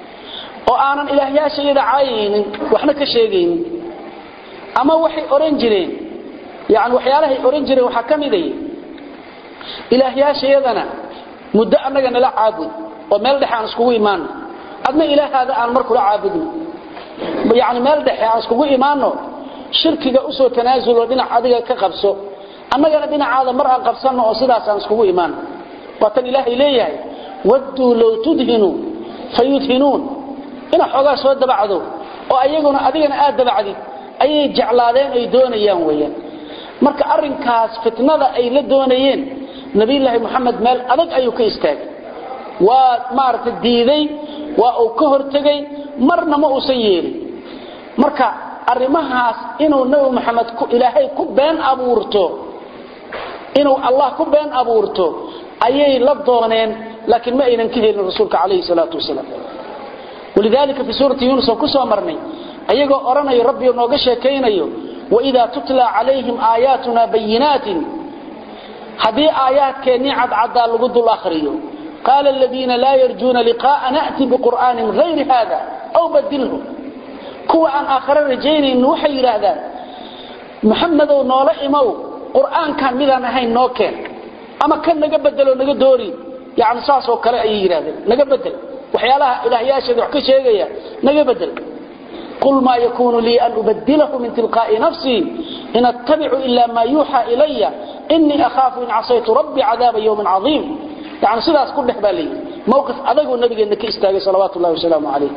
oo aanan ilaahyaasha iyada caayaynin waxna ka sheegaynin ama waxay oran jireen yani waxyaalahay oran jireen waxaa ka miday ilaahyaasha iyadana muddo annaga nala caabud oo meel dhexe aan iskugu imaano adna ilaahaada aan mar kula caabudno yani meel dhexe aan iskugu imaano shirkiga usoo tanaasulo dhinac adiga ka qabso annagana dhinacaada mar aan qabsanno oo sidaas aan iskugu imaano waa tan ilaahay leeyahay wadduu low tudhinu fayudhinuun inaad xoogaa soo dabacdo oo ayaguna adigana aad dabacdid ayay jeclaadeen ay doonayaan weeyaan marka arrinkaas fitnada ay la doonayeen nabiyulaahi moxamed meel adag ayuu ka istaagay waa maaragtay diiday waa uu ka hortegay marna ma uusan yeelin marka arrimahaas inuu nebi moxamed ilaahay ku been abuurto inuu allah ku been abuurto ayay la dooneen laakiin ma aynan ka helin rasuulka calayhi salaatu wasalaam walidaalika fii suurati yuunus oo ku soo marnay ayagoo odhanayo rabbi nooga sheekaynayo waidaa tutla calayhim aayaatuna bayinaatin haddii aayaadkeennii cadcaddaa lagu dul akhriyo qaala aladiina laa yarjuuna liqaa'a na'ti biqur'aanin hayri haada aw badilhu kuwa aan aakhare rajaynaynin waxay yidhaahdaan maxamedow noola imow qur'aankan midaan ahayn noo keen ama kan naga bedelo naga doori yani saasoo kale ayay yidhahdeen naga bedel waxyaalaha ilaahyaasheeda wax ka sheegaya naga bedel qul maa yakuunu lii an ubadilahu min tilqaa'i nafsii in attabicu ila maa yuuxaa ilaya inii akhaafu in casaytu rabbii cadaaba yowmin caiim yani sidaas ku dhex baa layidhi mowqif adaguu nabigeenna ka istaagay salawaatu llahi wasalaamu calayh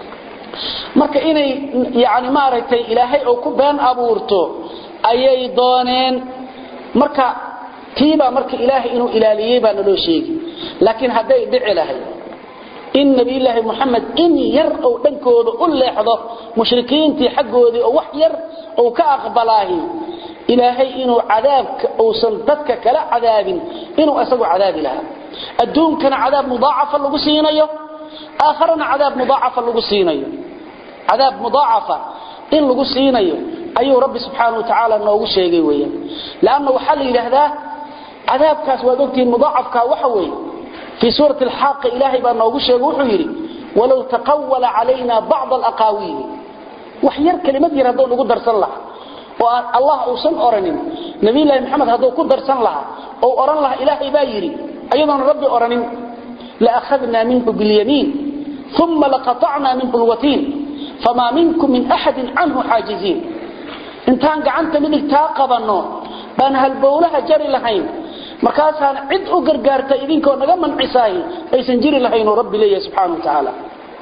marka inay yani maaragtay ilaahay oo ku been abuurto ayay dooneen marka tiibaa marka ilaahay inuu ilaaliyey baa naloo sheegi laakiin hadday dhici lahayd in nabiyulaahi moxamed in yar ou dhankooda u leexdo mushrikiintii xaggoodii oo wax yar ou ka aqbalaahi ilaahay inuu cadaabka uusan dadka kala cadaabin inuu isagu cadaabi lahaa adduunkana cadaab mudaacafa lagu siinayo aakharana cadaab mudaacafa lagu siinayo cadaab mudaacafa in lagu siinayo ayuu rabbi subxaana wa tacaala noogu sheegay weeyaan leanna waxaa la yidhaahdaa cadaabkaas waad ogtihiin mudaacafka waxa weeye fii suurati alxaaqa ilaahay baa noogu sheegay wuxuu yidhi walow taqawala calayna bacda alaqaawiili wax yar kelimad yar hadduu nagu darsan lahaa oo aan allah uusan oranin nabiyulaahi maxamed hadduu ku darsan lahaa ou odhan lahaa ilaahay baa yidhi ayadoona rabbi odhanin laakhadnaa minhu bilyamiin uma laqatacnaa minhu lwatiin famaa minkum min axadin canhu xaajiziin intaan gacanta midigtaa qabanno baan halbowlaha jari lahayn markaasaan cid u gargaarta idinkoo naga mancisaahi aysan jiri lahaynuu rabbi leeyahay subxaana wa tacaala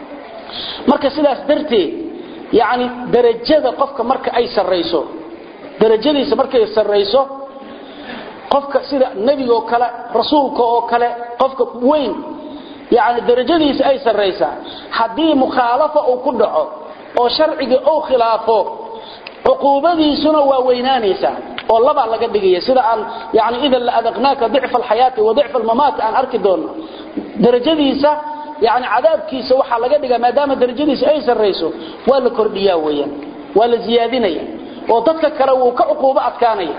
marka sidaas darteed yani darajada qofka marka ay sarrayso darajadiisa markay sarrayso qofka sida nebigaoo kale rasuulka oo kale qofka weyn yani darajadiisa ay sarraysaa haddii mukhaalafa uu ku dhaco oo sharciga uu khilaafo cuquubadiisuna waa weynaanaysaa oo labaa laga dhigaya sida aan yani idan la adaqnaaka dicfa alxayaati wa dicfa almamaati aan arki doonno darajadiisa yani cadaabkiisa waxaa laga dhigaa maadaama darajadiisa ay sarrayso waa la kordhiyaa weeyaan waa la ziyaadinaya oo dadka kale wuu ka cuquubo adkaanaya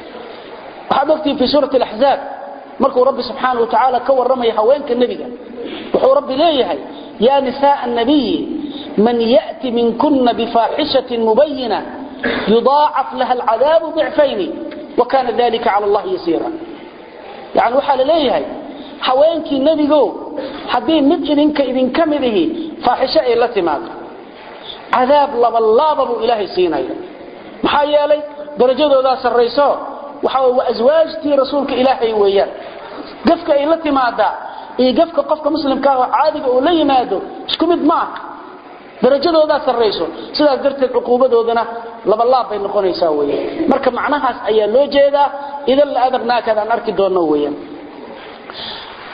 waxaad ogtihi fii suurati alaxzaab markuu rabbi subxaana wa tacaala ka warramaya haweenka nebiga wuxuu rabbi leeyahay yaa nisaaa annabiyi man ya'ti minkuna bifaaxishatin mubayina yudaacaf laha alcadaabu dicfayni wa kana dalika cala allahi yasiira yani waxaa la leeyahay haweenkii nebigo haddii mid idinka idinka mid ihi faaxisho ay la timaado cadaab labalaaba buu ilaahay siinaya maxaa yeelay darajadoodaa sarrayso waxa waa aswaajtii rasuulka ilaahay weeyaan gafka ay la timaadaa iyo gafka qofka muslimka ah oo caadiga uu la yimaado isku mid ma aha darajadoodaa sarrayso sidaas darteed cuquubadoodana labalaab bay noqonaysaa weeyaan marka macnahaas ayaa loo jeedaa idan la adaqnaakadaan arki doonno weeyaan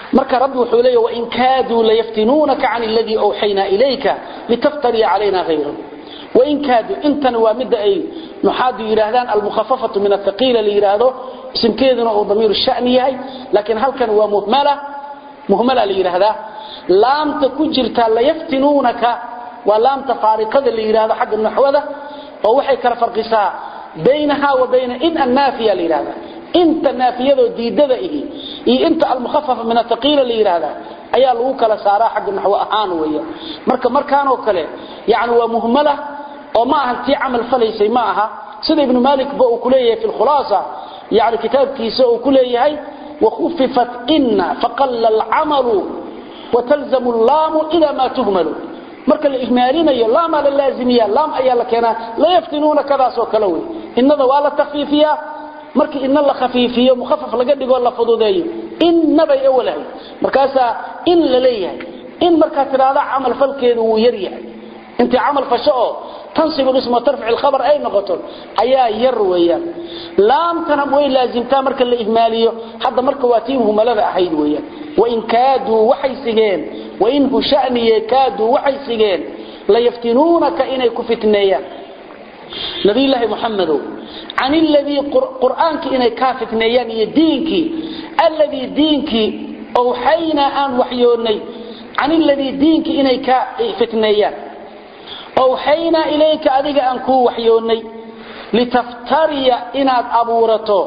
marka rabbi wuxuu leeyahay wa in kaadu la yaftinuunaka can alladhi awhayna ilayka litaftari alayna ghayra wa in kaadu intan waa midda ay nuxaadu yiraahdaan al-mukhaffafatu min athqila li yiraahdo ismkeeduna uu damiir sha'ni yahay laakiin halkan waa muhmala muhmala li yiraahdaa laamta ku jirta la yaftinuunaka waa laamta faariqada li yiraahdo xagga naxwada oo waxay kala farqisaa baynaha wa bayna in an-nafiya li yiraahdaa inta naafiyado diidada ihi iyo inta al-mukhaffafa min athqila li yiraahdaa ayaa lagu kala saaraa xagga naxwo ahaan weeye marka markaan oo kale yaani waa muhmala oo ma aha tii amal falaysay ma aha sida ibn malik ba uu kuleeyahay fi khulasa yaani kitabkiisa uu kuleeyahay wa khuffifat inna faqalla al-amalu wa talzamu al-lam ila ma tuhmalu marka la ihmaalinayo laam la laazimiya laam ayaa la keenaa la yaftinuuna kadaas oo kale way innada waa la takhfiifiya markii inna la khafiifiyo mukhaffaf laga dhigo la fududeeyo inna bay awalahay markaasa in la leeyahay in marka tiraada amal falkeedu uu yar yahay inta amal fasho oo tansibu isma tarfi al-khabar ay noqoto ayaa yar weeyaan laam tan way laazimtaa marka la ihmaaliyo hadda marka waa tiimhu malada ahayd weeyaan wa in kaadu waxay sigeen wa in hu sha'ni kaadu waxay sigeen la yaftinunaka inay ku fitneeyaan nabi ilaahi muhammadu عن الذي قرآنك إني كافت نيان يدينك الذي دينك أوحينا أن وحيوني عن الذي دينك إني كافت نيان أوحينا إليك أذيك أنكو وحيوني لتفتري إناد أبورته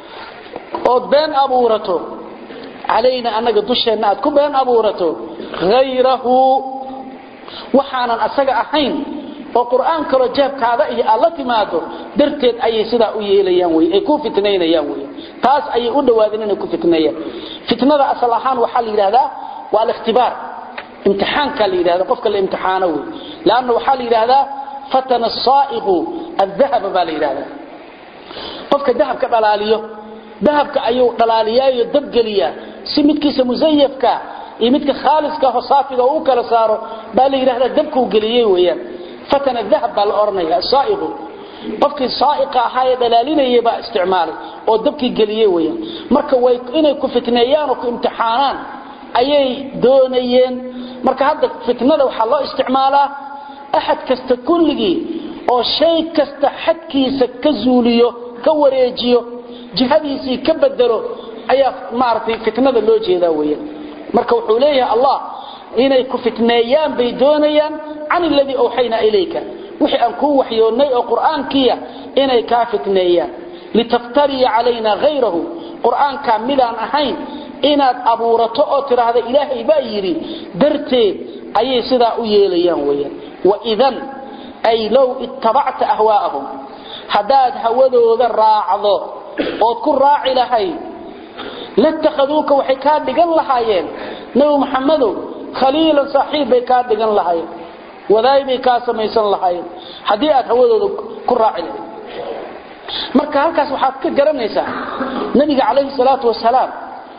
أدبان أبورته علينا أنك دشنا أدكو بان أبورته غيره وحانا أساق أحين oo quraan kale jeebkaada iyo alla timaado darteed ayay sida u yeelayaan way ay ku fitnaynayaan way taas ayay u dhawaadeen inay ku fitneeyaan fitnada asal ahaan waxa la yiraahdaa waa al-ikhtibar imtixaanka la yiraahdo qofka la imtixaano way laana waxa la yiraahdaa fatana as-sa'iqu adh-dhahab ba la yiraahdaa qofka dahabka dhalaaliyo dahabka ayuu dhalaaliyaayo dab galiya si midkiisa musayyafka iyo midka khaaliska oo saafiga uu kala saaro baa la yiraahdaa dabku galiyay weeyaan فتن الذهب بالأرنية الصائغ qofkii saaiqa ahaa ee dhalaalinayay baa isticmaalay oo dabkii geliyay weeyaan marka way inay ku fitneeyaan oo ku imtixaanaan ayay doonayeen marka hadda fitnada waxa loo isticmaalaa ahad kasta kulligi oo shay kasta xadkiisa ka zuuliyo ka wareejiyo jihadiisii ka bedelo ayaa maartay fitnada loo jeedaa weeyaan marka wuxuu leeyahay allah inay ku fitneeyaan bay doonayaan can alladii awxayna ilayka wixii aan kuu waxyoonnay oo qur'aankiya inay kaa fitneeyaan litaftariya calayna hayrahu qur'aankaa midaan ahayn inaad abuurato oo tidhaahda ilaahay baa yidhi darteed ayay sidaa u yeelayaan weeyaan waidan ay low ittabacta ahwaa'ahum haddaad hawadooda raacdo ood ku raaci lahayd latakhaduuka waxay kaa dhigan lahaayeen nabi maxamedow khaliilan saaxiib bay kaa dhigan lahaayeen wadaay bay kaa samaysan lahaayeen haddii aad hawadooda ku raaci lahayd marka halkaas waxaad ka garanaysaa nabiga calayhi salaatu wasalaam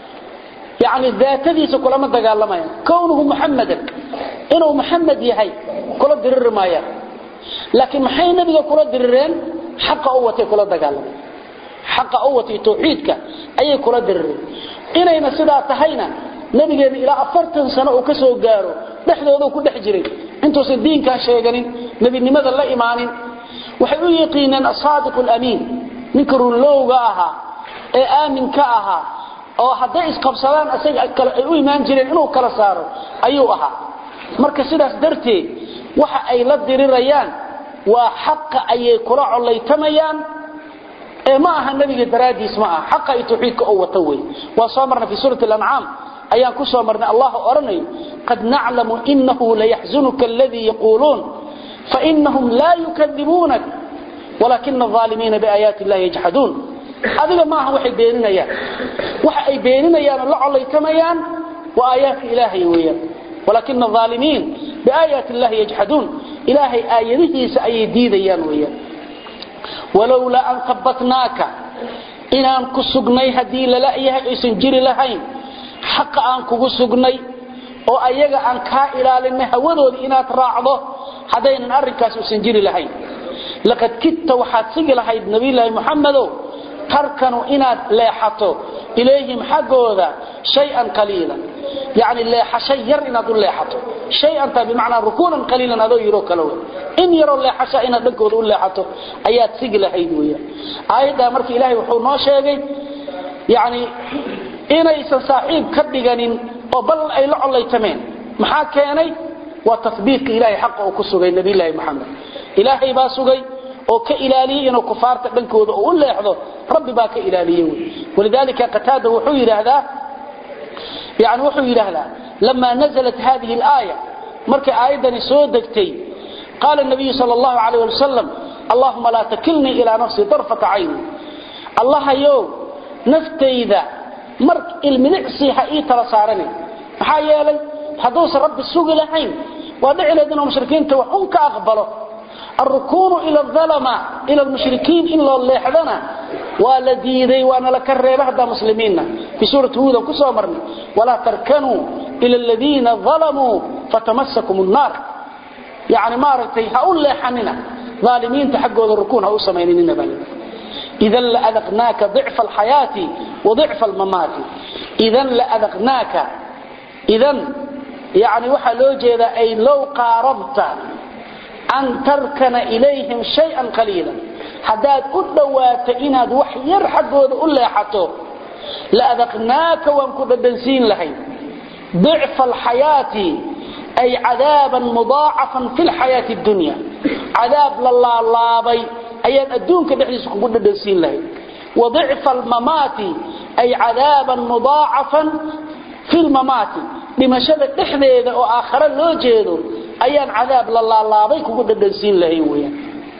yani daatadiisa kulama dagaalamayaan kownuhu muxamadan inuu muxamed yahay kula diriri maayaan laakiin maxay nabiga kula dirireen xaqa u watay kula dagaalamayaan xaqa u watay tawxiidka ayay kula dirireen inayna sidaa tahayna nabigeena ilaa afartan sano uu ka soo gaaro dhexdooda ku dhex jiray intuusan diinkaa sheeganin nebinimada la imaanin waxay u yaqiineen asaadiqu lamiin ninka runlowga ahaa ee aaminka ahaa oo hadday isqabsadaan isaga kale ay u imaan jireen inuu kala saaro ayuu ahaa marka sidaas darteed waxa ay la dirirayaan waa xaqa ayay kula collaytamayaan ee ma aha nabiga daraadiis ma aha xaqa ay tawxiidka oo wata wey waa soo marnay fi suurati al-an'am ayaan ku soo marnay allah oranayo qad na'lamu innahu la yahzunuka alladhi yaqulun fa innahum la yukadibunak walakin adh-dhalimin bi ayati allahi yajhadun adiga ma aha waxay beeninayaan waxa ay beeninayaan la colaytamayaan wa ayati ilahi weeyaan walakin adh-dhalimin bi ayati allahi yajhadun ilahi ayadihiisa ay diidayaan weeyaan walawla an thabbatnaka inaan ku sugnay hadii lala yahay aysan jiri lahayn xaqa aan kugu sugnay oo ayaga aan kaa ilaalinay hawadooda inaad raacdo haddaynan arrinkaas uusan jiri lahayn laqad kidta waxaad sigi lahayd nabiyulaahi muxamedow tarkanu inaad leexato ilayhim xaggooda shay-an qaliilan yani leexasho yar inaad u leexato shay-anta bimacnaa rukuunan qaliilan adoo yiroo kale wey in yaroo leexasha inaad dhankooda u leexato ayaad sigi lahayd weyaan aayaddaa marka ilaahay wuxuu noo sheegay yani inaysan saaxiib ka dhiganin oo bal ay la collaytameen maxaa keenay waa tabiitka ilahay xaqa uu ku sugay nabiylahi maxamed ilaahay baa sugay oo ka ilaaliyey inuu kufaarta dhankooda u leexdo rabbi baa ka ilaaliye walidaalika qataada wuxuu yidhaahdaa yani wuxuu yidhaahdaa lama naزlat hadihi اlaaya markay aayaddani soo degtay qaala nabiyu sal اllahu alayh ali wasalam allahuma laa takilnii ilaa nafsii darfata cayni allahayow naftayda mar ilmilicsi ha ii tala saaranin maxaa yeelay hadduusan rabbi sugi lahayn waa dhici lahayd inuu mushrikiinta wax un ka aqbalo الركون إلى الظلمة إلى المشركين إلا اللي حدنا ولا ديدي وأنا لك الريبة هذا مسلمين في سورة هودا كسو أمرني ولا تركنوا إلى الذين ظلموا فتمسكم النار يعني ما رتي هقول لي حننا ظالمين تحقوا الركون هقول سمينين بني إذا لأذقناك ضعف الحياة وضعف الممات إذا لأذقناك إذا يعني وحا لو جيدا أي لو قاربت أن تركن إليهم شيئا قليلا حداد أدوات إناد وحي يرحق وذا حتو لأذقناك وانكد الدنسين لهي ضعف الحياة أي عذابا مضاعفا في الحياة الدنيا عذاب لله اللابي أيان أدونك بحديث قد الدنسين لهي وضعف الممات أي عذابا مضاعفا في الممات بمشابه تحذيذ وآخر لو جيدو ayaan cadaab la laalaabay kugu dhadhansiin lahayn weeyaan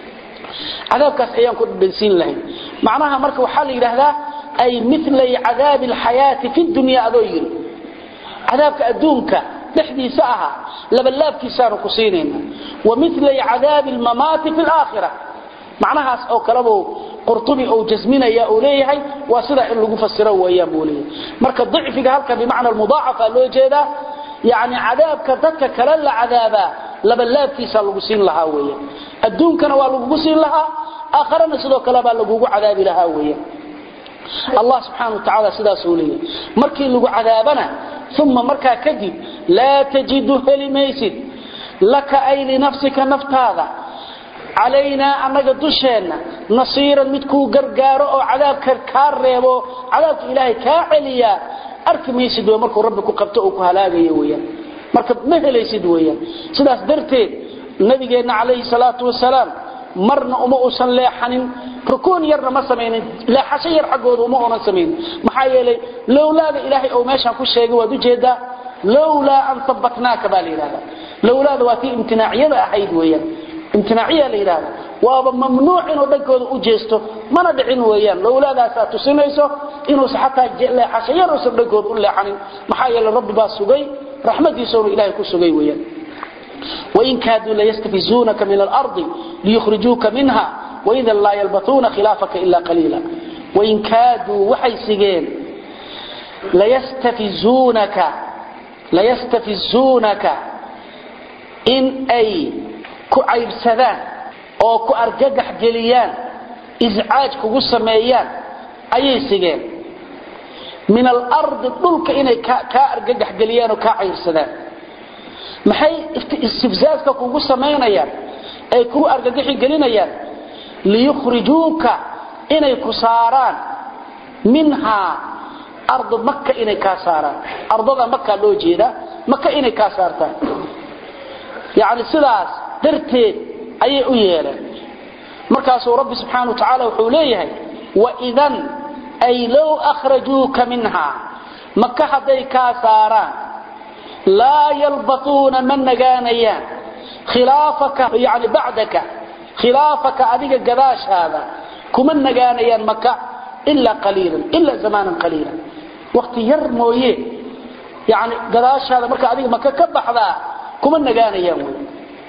cadaabkaas ayaan ku dhadhansiin lahayn macnaha marka waxaa la yidhaahdaa ay milay cadaabi alxayaati fi dunya adoo yiri cadaabka adduunka dhexdiisa ahaa labalaabkiisaanu ku siinayna wa milay cadaabi almamaati fi laakhira macnahaas oo kalebuu qurtubi uu jasminaya uu leeyahay waa sidaa in lagu fasiro weeyaan buu leeyahay marka dicfiga halka bimacna almudaacafa loo jeedaa يعني عذابك ذاتك كلا العذابا لبلابكيسا لغو سين لها ويا الدونكنا ولغو سين لها آخرنا سيدو كلا لغو عذاب لها ويا الله سبحانه وتعالى سيدا سوليه مركي لغو عذابنا ثم مركا كذب لا تجد هلميسد لك أي لنفسك نفت هذا علينا أنك دشينا نصيرا متكو قرقارو أو عذابك كاريبو عذابك إلهي كاعليا arki maysid way markuu rabbi ku qabto oo ku halaagayo weeyaan marka ma helaysid weeyaan sidaas darteed nabigeena calayhi salaatu wasalaam marna uma uusan leexanin rukuun yarna ma samaynin leexasho yar xaggooda uma uunan samaynin maxaa yeelay lowlaada ilaahay oo meeshaan ku sheegay waad ujeedaa lowlaa an sabbatnaaka baa la yidhahdaa lowlaada waa tii imtinaacyada ahayd weeyaan imtinaaciya la yidhahda waaba mamnuuc inuu dhankooda u jeesto mana dhicin weeyaan lowlaadaasaa tusinayso inuusan xataa leexasho yar uusan dhankooda u leexanin maxaa yeele rabbi baa sugay raxmadiisanu ilaahay ku sugay weeyaan وإن كادوا ليستفزونك من الأرض ليخرجوك منها وإذا لا يلبثون خلافك إلا قليلا وإن كادوا وحي سجين ليستفزونك ليستفزونك إن أي كعيبسدان oo ku argagax geliyaan iscaaj kugu sameeyaan ayay sigeen min al-ard dhulka inay ka argagax geliyaan oo ka cayrsadaan maxay istifzaaska kugu sameynayaan ay ku argagaxi gelinayaan liyukhrijuuka inay ku saaraan minha ard makka inay ka saaraan ardada makka loo jeeda makka inay ka saartaan yaani sidaas darteed ayay u yeeleen markaasuu rabbi subxaana wa tacaala wuxuu leeyahay waidan ay low akhrajuuka minha maka hadday kaa saaraan laa yalbatuuna ma nagaanayaan khilaafaka yani bacdaka khilaafaka adiga gadaashaada kuma nagaanayaan maka ilaa qaliilan ilaa zamaanan qaliila waqti yar mooye yani gadaashaada marka adiga maka ka baxdaa kuma nagaanayaan wey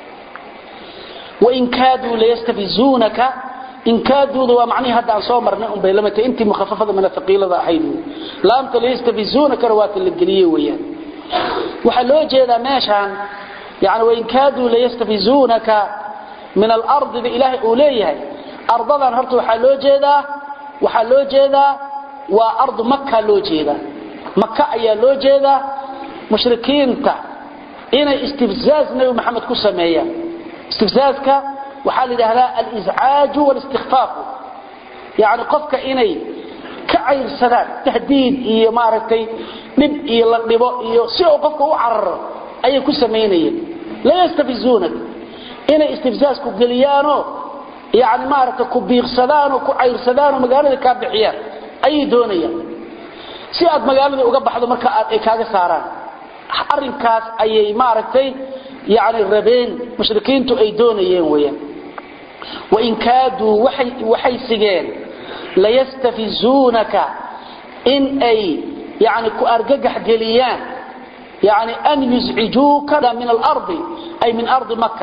وإن كادوا ليستفزونك إن كادوا ومعنى هذا عن صومر نعم بيلمة أنت مخففة من الثقيلة ذا حينه لا أنت ليستفزونك روات القلية ويا وحلو جيدا ماشان يعني وإن كادوا ليستفزونك من الأرض بإله أوليه أرضا هرتو حلو جيدا waxaa loo jeedaa waa ardu maka loo jeedaa maka ayaa loo jeedaa mushrikiinta inay istifzaaz nabi maxamed ku sameeyaan istifzaazka waxaa la yidhaahdaa aliscaaju walistikfaafu yani qofka inay ka cayrsadaan tahdiid iyo maaragtay dhib iyo la dhibo iyo si uu qofka u cararo ayay ku samaynayeen la yastafizuunak inay istifzaazku geliyaanoo yani maaragtay ku biiqsadaan oo ku cayrsadaan oo magaalada kaa bixiyaan ayay doonayaan si aad magaalada uga baxdo marka aad ay kaaga saaraan arrinkaas ayay maaragtay yani rabeen mushrikiintu ay doonayeen weeyaan wain kaaduu waxay sigeen layastafizuunaka in ay yani ku argagax geliyaan yani an yuscijuuka min alardi ay min ardi maka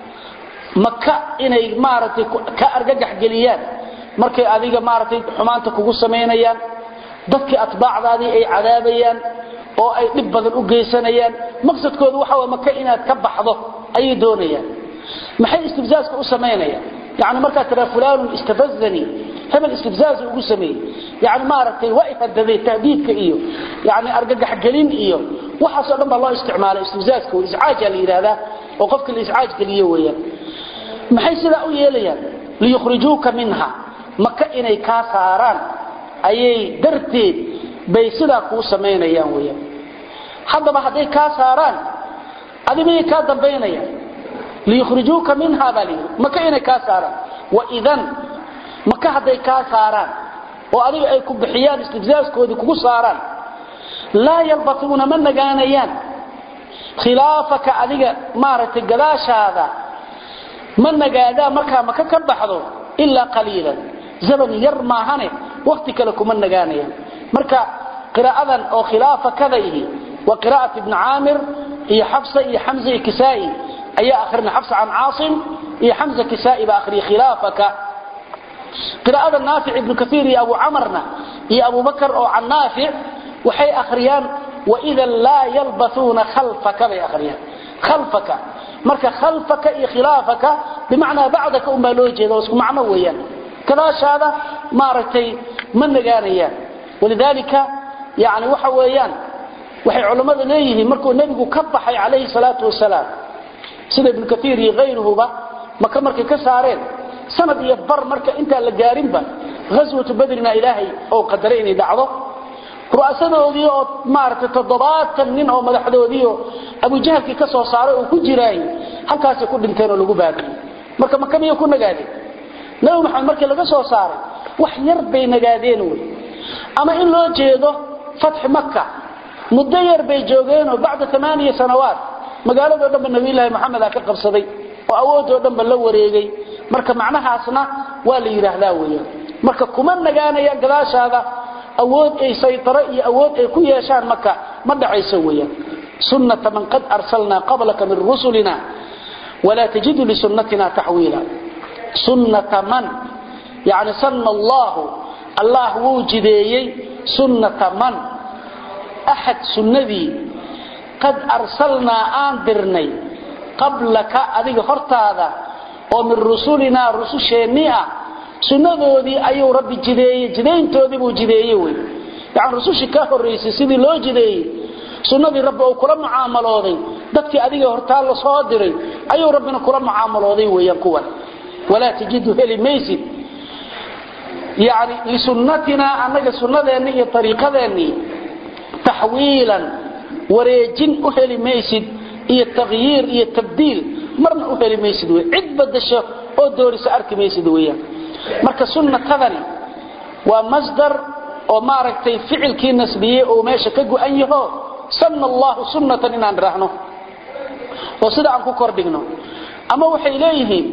maka inay maaragtay ka argagax geliyaan markay adiga maaragtay xumaanta kugu samaynayaan dadkii atbaacdaadii ay cadaabayaan oo ay dhib badan u geysanayaan maqsadkoodu waxa waa maka inaad ka baxdo ayay doonayaan maxay istifzaaska u samaynayaan yani markaad tiraa fulaanun istafazanii hebel istifzaaz ugu sameeyey yani maaragtay waa ihadaday tahdiidka iyo yani argagaxgelin iyo waxaasoo dhan baa loo isticmaalay istifzaazka iscaaja la yidhaahdaa oo qofka la iscaaj geliyo weeyaan maxay sidaa u yeelayaan liyukhrijuuka minha maka inay kaa saaraan ayay darteed bay sidaa kuu samaynayaan weyaan haddaba hadday kaa saaraan adimay kaa dambaynayaan liyukhrijuuka minha baa layidhi maka inay kaa saaraan waidan maka hadday kaa saaraan oo adiga ay ku bixiyaan istifzaaskoodii kugu saaraan laa yalbatuuna ma nagaanayaan khilaafaka adiga maaragtay gadaashaada ma nagaadaan markaa maka ka baxdo ilaa qaliilan zaman yar maahane wakti kale kuma nagaanayaan marka qiraa'adan oo khilaafakada ihi waa qiraa'at ibn caamir iyo xafsa iyo xamza iyo kisaa'i ayaa akhrina xafsa can caasim iyo xamza kisaa'i baa akhriya khilaafaka qiraa'ada naafic ibnu kaiir iyo abu camarna iyo abu bakar oo can naafic waxay akhriyaan waidan laa yalbasuuna khalfaka bay akhriyaan khalfaka marka khalfaka iyo khilaafaka bimacnaa bacdaka unbaa loo jeeda oo isku macno weeyaan gadaashaada maaragtay ma nagaanayaan walidaalika yani waxa weeyaan waxay culammada leeyihiin markuu nebigu ka baxay calayhi salaatu wasalaam sida ibnu kaiir iyo hayruhuba maka markay ka saareen sanad iyo bar marka intaan la gaarinba ghaswatu badrina ilaahay oo qadaray inay dhacdo ru'asadoodii oo maaragtay toddobaatan nin oo madaxdoodii oo abujahalkii ka soo saaray oo ku jiraay halkaasay ku dhinteen oo lagu baabiyey marka maka miyay ku nagaadeen nabi maxamed markii laga soo saaray wax yar bay nagaadeen wey ama in loo jeedo fatxi maka muddo yar bay joogeenoo bacda amaaniya sanawaat magaaladoo dhanba nabiyulaahi maxameda ka qabsaday oo awoodoo dhanba la wareegay marka macnahaasna waa la yidhaahdaa weyaan marka kuma nagaanayaan gadaashaada awood ay saytaro iyo awood ay ku yeeshaan maka ma dhacayso weyaan sunnata man qad arsalnaa qablaka min rusulina walaa tajidu lisunnatina taxwiila sunnata man yani sanna allahu allah wuu jideeyey sunnata man axad sunnadii qad arsalnaa aan dirnay qablaka adiga hortaada oo min rusulinaa rususheennii ah sunnadoodii ayuu rabbi jideeyey jidayntoodii buu jideeye wey yani rusushii ka horraysay sidii loo jideeyey sunnadii rabbi uu kula mucaamalooday dadkii adiga hortaa la soo diray ayuu rabbina kula mucaamalooday weeyaan kuwan walaa tajidu heli maysid yani lisunnatinaa annaga sunnadeenni iyo ariiqadeennii taxwiilan wareejin u heli maysid iyo takhyiir iyo tabdiil marna u heli maysid wey cid badasho oo doorisa arki maysid weeyaan marka sunnatadani waa masdar oo maaragtay ficilkii nasbiyey oo meesha ka go-an yaho sanna allahu sunnatan inaan idhaahno oo sida aan ku kordhigno ama waxay leeyihiin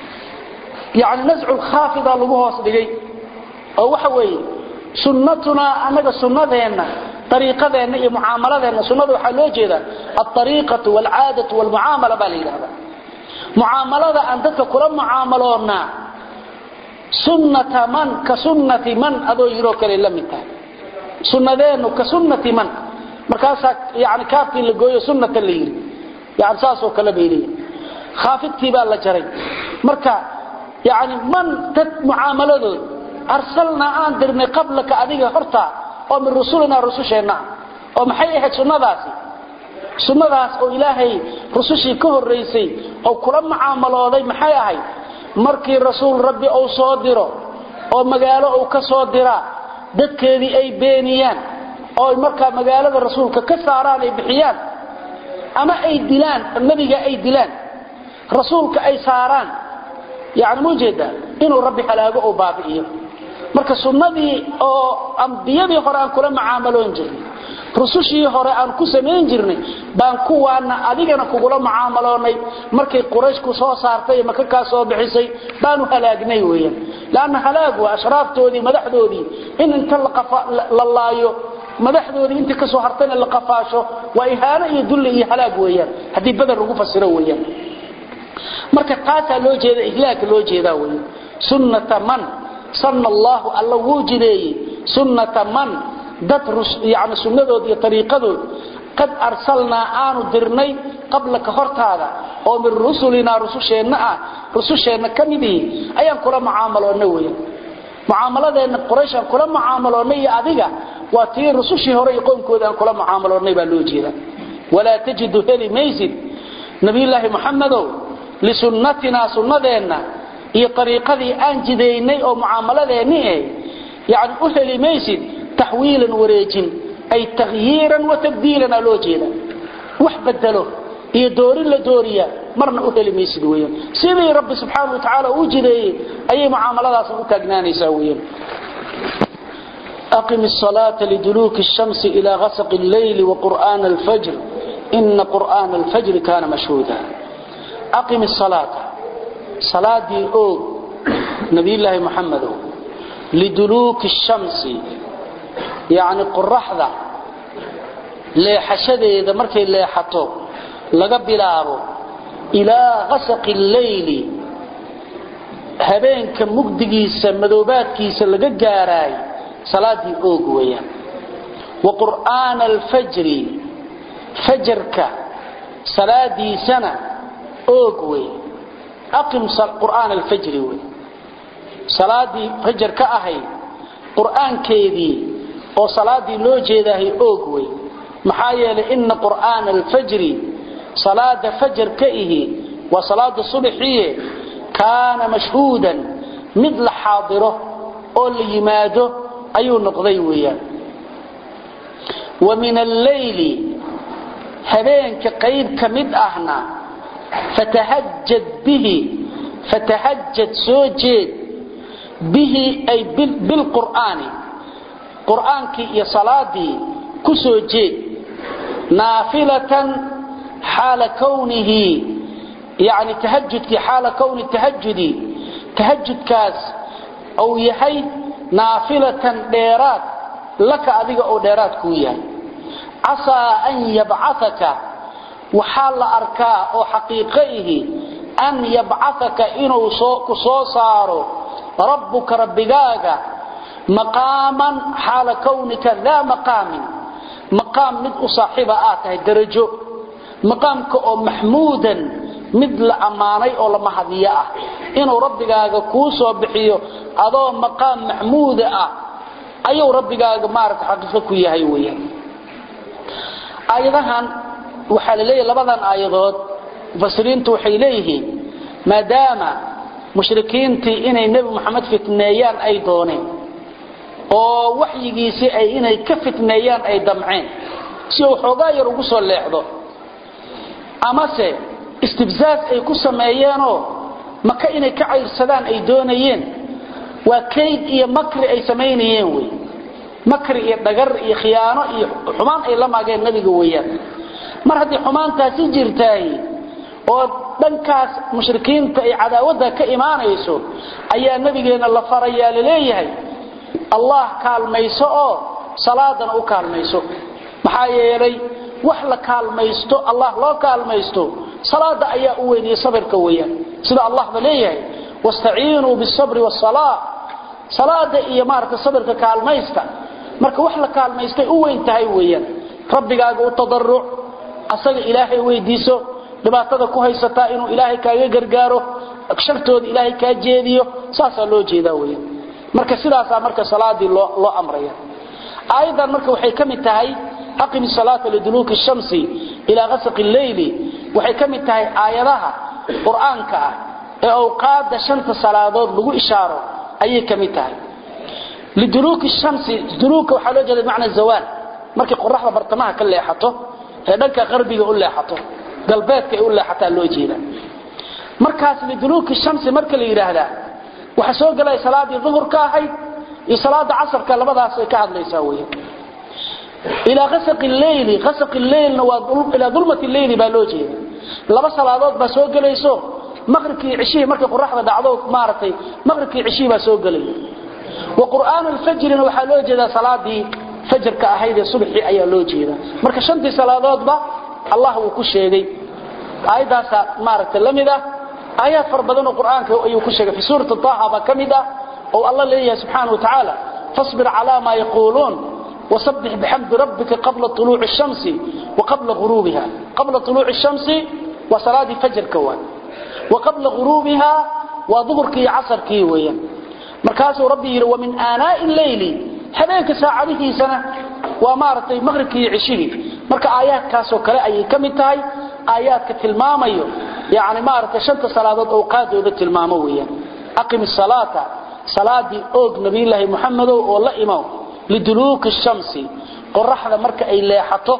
yani nascu lkhaafida lagu hoos dhigay oo waxa weeye sunnatunaa annaga sunnadeenna ariiqadeenna iyo mucaamaladeenna sunnada waxaa loo jeedaa alariiqatu walcaadatu walmucaamala baa la yidhahda mucaamalada aan dadka kula mucaamaloonnaa sunnata man ka sunnati man adoo yiroo kale la mid tahay sunnadeennu ka sunnati man markaasaa yani kaafkii la gooyo sunnata la yidhi yani saasoo kale bay leeyihin khaafidkii baa la jaray marka yani man dad mucaamaladood arsalnaa aan dirnay qablaka adiga horta oo min rusulinaa rususheenna oo maxay ahayd sunnadaasi sunnadaas oo ilaahay rusushii ka horraysay oo kula mucaamalooday maxay ahayd markii rasuul rabbi uu soo diro oo magaalo uu ka soo diraa dadkeedii ay beeniyaan oo markaa magaalada rasuulka ka saaraan ay bixiyaan ama ay dilaan nabiga ay dilaan rasuulka ay saaraan yani mujeeda inuu rabbi halaago oo baabi'iyo marka sunnadii oo ambiyadii hore aan kula mucaamaloon jirnay rusushii hore aan ku samayn jirnay baan kuwaana adigana kugula mucaamaloonay markay quraysh ku soo saartay maka kaa soo bixisay baanu halaagnay weeyaan laanna halaag waa ashraaftoodii madaxdoodii in inta la laayo madaxdoodii intii ka soo hartayna la qafaasho waa ihaano iyo dulli iyo halaag weeyaan haddii badar lagu fasiro weeyaan marka taasaa loo jeeda ihlaaka loo jeedaa wey sunnata man sanna allahu alla wuu jideeyey sunnata man dad yani sunnadood iyo ariiqadood qad arsalnaa aanu dirnay qablaka hortaada oo min rusulinaa rususheenna ah rususheenna ka midihi ayaan kula mucaamaloonna weyan mucaamaladeenna qurayshaan kula mucaamaloonnay iyo adiga waa tii rusushii hore iyo qoomkooda aan kula mucaamaloonnay baa loo jeeda walaa tajidu heli maysid nabiyulaahi muxamedow lisunnatinaa sunnadeenna iyo ariiqadii aan jidaynay oo mucaamaladeenni eh yani u heli maysid taxwiilan wareejin ay takhyiiran wa tabdiilan aa loo jeeda wax bedelo iyo doorin la dooriya marna u heli maysid weyan sidii rabbi subxaana wa tacaala uu jideeyey ayay mucaamaladaasna u taagnaanaysaa weyan أقم الصلاة لدلوك الشمس إلى غسق الليل وقرآن الفجر إن قرآن الفجر كان مشهودا أقم الصلاة صلاة دي أوغ نبي الله محمد لدلوك الشمس يعني قرحضة leexashada ida markay leexato laga bilaabo ilaa qasaq al-layl habeenka mugdigiisa madoobaadkiisa laga gaaray salaadii oog weeyaan wa qur'aan al-fajr fajrka salaadiisana oog weey aqim qur'aan al-fajr weey salaadii fajrka ahay qur'aankeedii oo salaadii loo jeedahay oog weey maxaa yeelay ina qur'aana alfajri salaada fajar ka ihi waa salaada subaxiye kaana mashhuudan mid la xaadiro oo la yimaado ayuu noqday weeyaan wa min alleyli habeenka qayb ka mid ahna fatahajad bihi fatahajad soo jeed bihi ay bilqur'aani qur'aankii iyo salaadii ku soo jeed naafilatan xaala kownihi yani tahajudkii xaala kowni tahajudi tahajudkaas uu yahay naafilatan dheeraad laka adiga oo dheeraad kuu yahay casaa an yabcaaka waxaa la arkaa oo xaqiiqo ihi an yabcaaka inuu ku soo saaro rabbuka rabbigaaga maqaaman xaala kownika daa maqaamin maqaam mid u saaxiiba aad tahay darajo maqaamka oo maxmuudan mid la ammaanay oo la mahadiyo ah inuu rabbigaaga kuu soo bixiyo adoo maqaam maxmuuda ah ayuu rabbigaaga maarata xaqiiqo ku yahay weeyaan aayadahan waxaa la leeyahay labadan aayadood mufasiriintu waxay leeyihiin maadaama mushrikiintii inay nebi moxamed fitneeyaan ay dooneen oo waxyigiisii ay inay ka fitneeyaan ay damceen si uu xoogaa yar ugu soo leexdo amase istibzaaz ay ku sameeyeenoo maka inay ka cayrsadaan ay doonayeen waa kayd iyo makri ay samaynayeen wey makri iyo dhagar iyo khiyaano iyo xumaan ay la maageen nabiga weeyaan mar haddii xumaantaasi jirtaay oo dhankaas mushrikiinta ay cadaawadda ka imaanayso ayaa nabigeena la farayaa laleeyahay allah kaalmayso oo salaadana u kaalmayso maxaa yeelay wax la kaalmaysto allah loo kaalmaysto salaada ayaa u weyniyey sabirka weeyaan sida allahba leeyahay wastaciinuu bisabri wasalaa salaada iyo maarata sabirka kaalmaysta marka wax la kaalmaystay u weyn tahay weeyaan rabbigaaga u tadaruc asaga ilaahay weydiiso dhibaatada ku haysataa inuu ilaahay kaaga gargaaro shartooda ilaahay kaa jeediyo saasaa loo jeedaa weeyaan marka sidaasaa marka salaadii loo loo amraya aayadan marka waxay ka mid tahay aqimi salaata liduluuki shamsi ilaa qasaqi leyli waxay ka mid tahay aayadaha qur-aanka ah ee awqaada shanta salaadood lagu ishaaro ayay ka mid tahay liduluuki shamsi duluuka waxaa loo jeeda bimacna zawaal markay qoraxda bartamaha ka leexato ee dhanka qarbiga u leexato galbeedka ay u leexataa loo jeeda markaas liduluuki shamsi marka la yidhaahdaa waxaa soo gelaya salaadii duhurka ahayd iyo salaada casarka labadaas ay ka hadlaysaa weya ilaa qasaqi leyli qasaqi leylna waa ilaa dulmati leyli baa loo jeeda laba salaadood baa soo gelayso maqribkii cishihii markay qoraxda dhacdo maaragtay maqribkii cishihii baa soo gelaya wa qur'aan alfajrina waxaa loo jeedaa salaadii fajarka ahayd ee subaxii ayaa loo jeedaa marka shantii salaadoodba allah wuu ku sheegay aayaddaasaa maaragtay la mid ah aayaad fara badan oo qur'aanka ayuu ku sheegay fi suurati taha baa ka mid ah oo allah leeyahay subxaana wa tacaala fasbir calaa maa yaquuluun وسبح بحمد ربك قبل طلوع الشمس وقبل غروبها قبل طلوع الشمس وصلاة فجر كوان وقبل غروبها وظهرك عصرك ويا مركاس ربي ومن آناء الليل حبيك ساعده سنة ومارتي مغربك عشيه مركا آيات كاسو كلا أي كمتاي آيات كتلماميو يعني مارتي شنت صلاة أوقات وذات الماموية أقم الصلاة صلاة أوق نبي الله محمد والله إمام liduluuki shamsi qoraxda marka ay leexato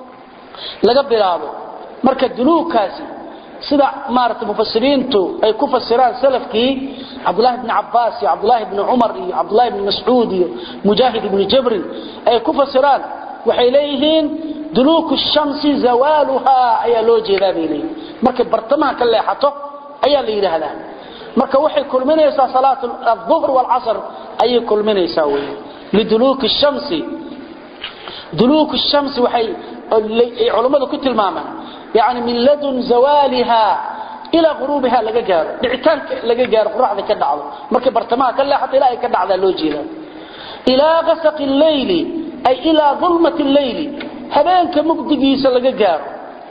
laga bilaabo marka duluugkaasi sida maaragtay mufasiriintu ay ku fasiraan salafkii cabdulaahi bni cabbaas iyo cabdulaahi bni cumar iyo cabdulaahi bni mascuud iyo mujaahid ibni jabrin ay ku fasiraan waxay leeyihiin duluuku shamsi zawaaluhaa ayaa loo jeedaa bay leeyihin markay bartamaha ka leexato ayaa la yidhaahdaa marka waxay kulminaysaa salaat aduhr waalcasr ayay kulminaysaa weeye liduluuki shamsi duluuki shamsi waxay culammadu ku tilmaamaan yani min ladun zawaaliha ilaa quruubiha laga gaaro dhicitaanka laga gaaro qoraxda ka dhacdo markay bartamaha ka leexato ilaa ay ka dhacdaa loo jeedaa ilaa qasaqi leyli ay ilaa dulmati leyli habeenka mugdigiisa laga gaaro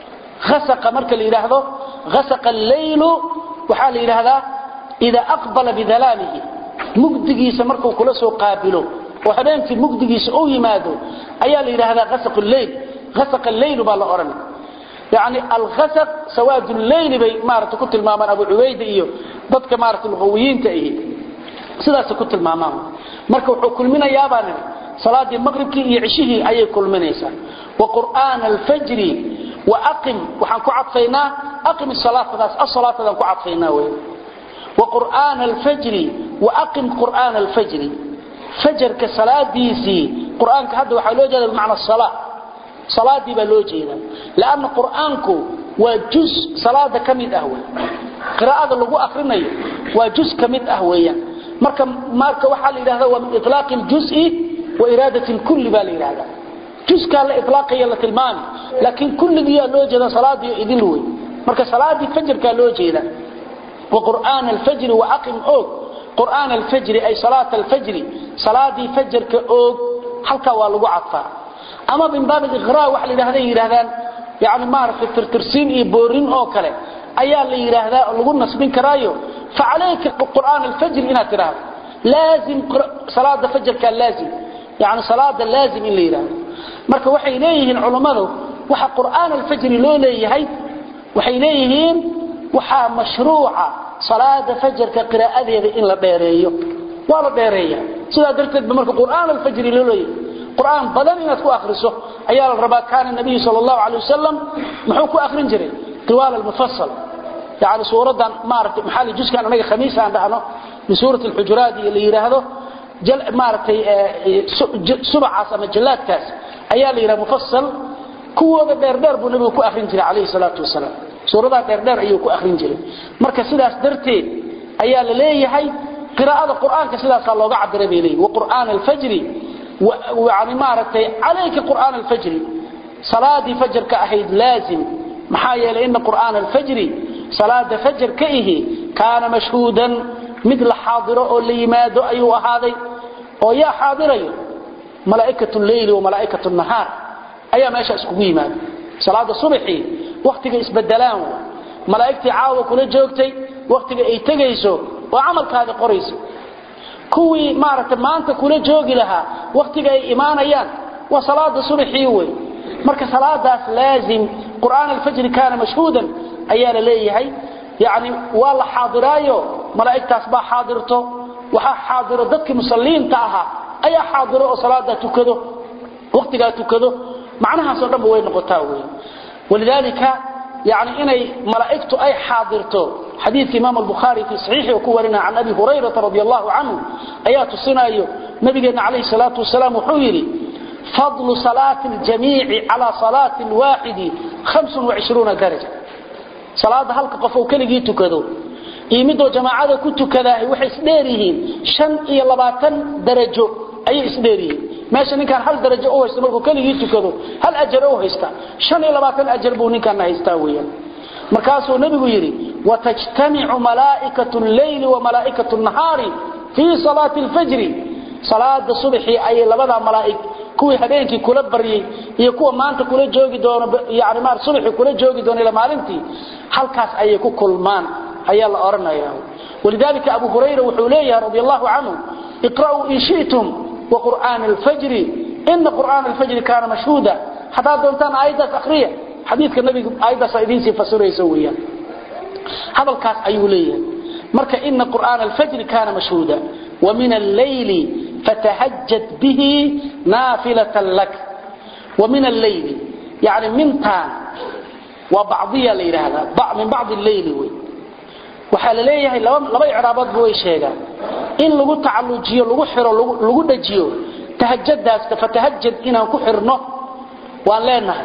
asaqa marka la yidhaahdo asaqa alleylu waxaa la yidhaahdaa idaa aqbala bidalaamihi mugdigiisa markuu kula soo qaabilo oo habeenkii mugdigiisa uu yimaado ayaa la yidhaahdaa asaq leyl asaq leyl baa la odhan yani alasaq sawaad leyli bay maarata ku tilmaamaan abu cubayda iyo dadka maarata luqawiyiinta ahi sidaasay ku tilmaamaan marka wuxuu kulminayaabaa nidhi salaadii maqribkii iyo cishihii ayay kulminaysaa wa qur'aana alfajri wa aqim waxaan ku cadfaynaa aqim salaatadaas asalaatadaan ku cadfaynaa wey wa qur'aana alfajri wa aqim qur'aana alfajri fajarka salaadiisii quraanka hadda waxa loo jeedaa macna salaa salaadii baa loo jeedaa laana quraanku waa juz salaada kamid ah way qiraa'ada lagu akrinayo waa juz kamid ah weeyaan marka marka waxa la yiraahdaa waa min itlaq al-juz'i wa iradati al-kull baa la yiraahdaa juzka la itlaqaya la tilmaami laakiin kulligiya loo jeedaa salaadii idin way marka salaadii fajarka loo jeedaa wa qur'aan al-fajr wa aqim og qur'aan al-fajr ay salaat al-fajr salaadii fajarka og halka waa lagu cadfaa ama bin baab al-iqra wax la yiraahdaa yiraahdaan yaani maarif tirtirsiin iyo boorin oo kale ayaa la yiraahdaa lagu nasbin karaayo fa alayka qur'aan al-fajr ina tiraahdo laazim salaada fajarka laazim yaani salaada laazim in la yiraahdo marka waxay leeyihiin culimadu waxa qur'aan al-fajr loo leeyahay waxay leeyihiin waxa mashruuca salaada fajarka qiraa'adeeda in la dheereeyo waa la dheereeyaa sidaa darteed marka qur'aan al-fajr loo leeyahay qur'aan badan inaad ku akhriso ayaa la rabaa kaana nabiy sallallahu alayhi wasallam muxuu ku akhrin jiray tiwal al-mufassal yaani suuradan maartay maxali juzkan anaga khamiis aan dhahno min suurat al-hujurat اللي yiraahdo jal maartay subaxaas ama jalaadkaas ayaa la yiraahdo mufassal kuwooda dheer dheer buu nabigu ku akhrin jiray alayhi salatu wasalam suurada dheer dheer ayuu ku akhrin jiray marka sidaas darteed ayaa la leeyahay qiraa'ada quraanka sidaas looga cabiray bay leeyahay wa qur'aan al-fajr ويعني مارتي عليك قرآن الفجر صلاة فجر كأهيد لازم محايا لأن قرآن الفجر صلاة فجر كأيه كان مشهودا مثل حاضر اللي ماد أيها هذا ويا حاضر ملائكة الليل وملائكة النهار أيها ما يشأ سكوي ماد صلاة الصبح وقتك اسبدلان ملائكتي عاوة كل جوكتي وقتك اي تغيسو وعملك هذا قريس kuwii maaragtay maanta kula joogi lahaa wakhtiga ay imaanayaan waa salaada subaxii wey marka salaadaas laazim qur'aan alfajri kaana mashhuudan ayaa la leeyahay yani waa la xaadiraayo malaa'igtaas baa xaadirto waxaa xaadiro dadkii musalliinta ahaa ayaa xaadiro oo salaada tukado wakhtigaa tukado macnahaasoo dhanba way noqotaa wey walidaalika yani inay malaa'igtu ay xaadirto xadiidka imaam albukhaari fii saxiixi uu ku warinaya can abi hurayrata radi allahu canhu ayaa tusinayo nabigeenna calayhi salaatu wasalaam wuxuu yidhi fadlu salaati aljamiici calaa salaati alwaaxidi hamsun wacishruuna daraja salaada halka qof uu keligii tukado iyo midoo jamaacada ku tukadaahay waxay isdheer yihiin shan iyo labaatan darajo ayay isdheer yihiin meesha ninkaan hal darajo u haysta markuu keligii tukado hal ajar u haysta shan iyo labaatan ajar buu ninkaana haystaa weeyaan markaasuu nebigu yidhi watajtamicu malaa'ikatu lleyli wa malaa'ikatu nahaari fii salaati alfajri salaada subaxii ayay labadaa malaa'ig kuwii habeenkii kula baryay iyo kuwa maanta kula joogi doono yani maar subaxii kula joogi doono ila maalintii halkaas ayay ku kulmaan ayaa la oranaya walidalika abu hurayra wuxuu leeyahay radi allahu canhu iqra'uu in shi'tum waqur'aana alfajri ina qur'aana alfajri kaana mashhuuda haddaad doontaan aayaddaas akhriya xadiidka nabiga aayaddaasa idiinsii fasiraysa weeyaan hadalkaas ayuu leeyahay marka ina qur'aana alfajri kaana mashhuuda wa min alleyli fatahajjad bihi naafilatan lak wa min alleyli yani mintaan waa bacdiya la yidhaahdaa min bacdi alleyli wey waxaa la leeyahay laba icraaboodba way sheegaan in lagu tacallujiyo lagu xiro lagu dhajiyo tahajadaasta fatahajad inaan ku xirno waan leenahay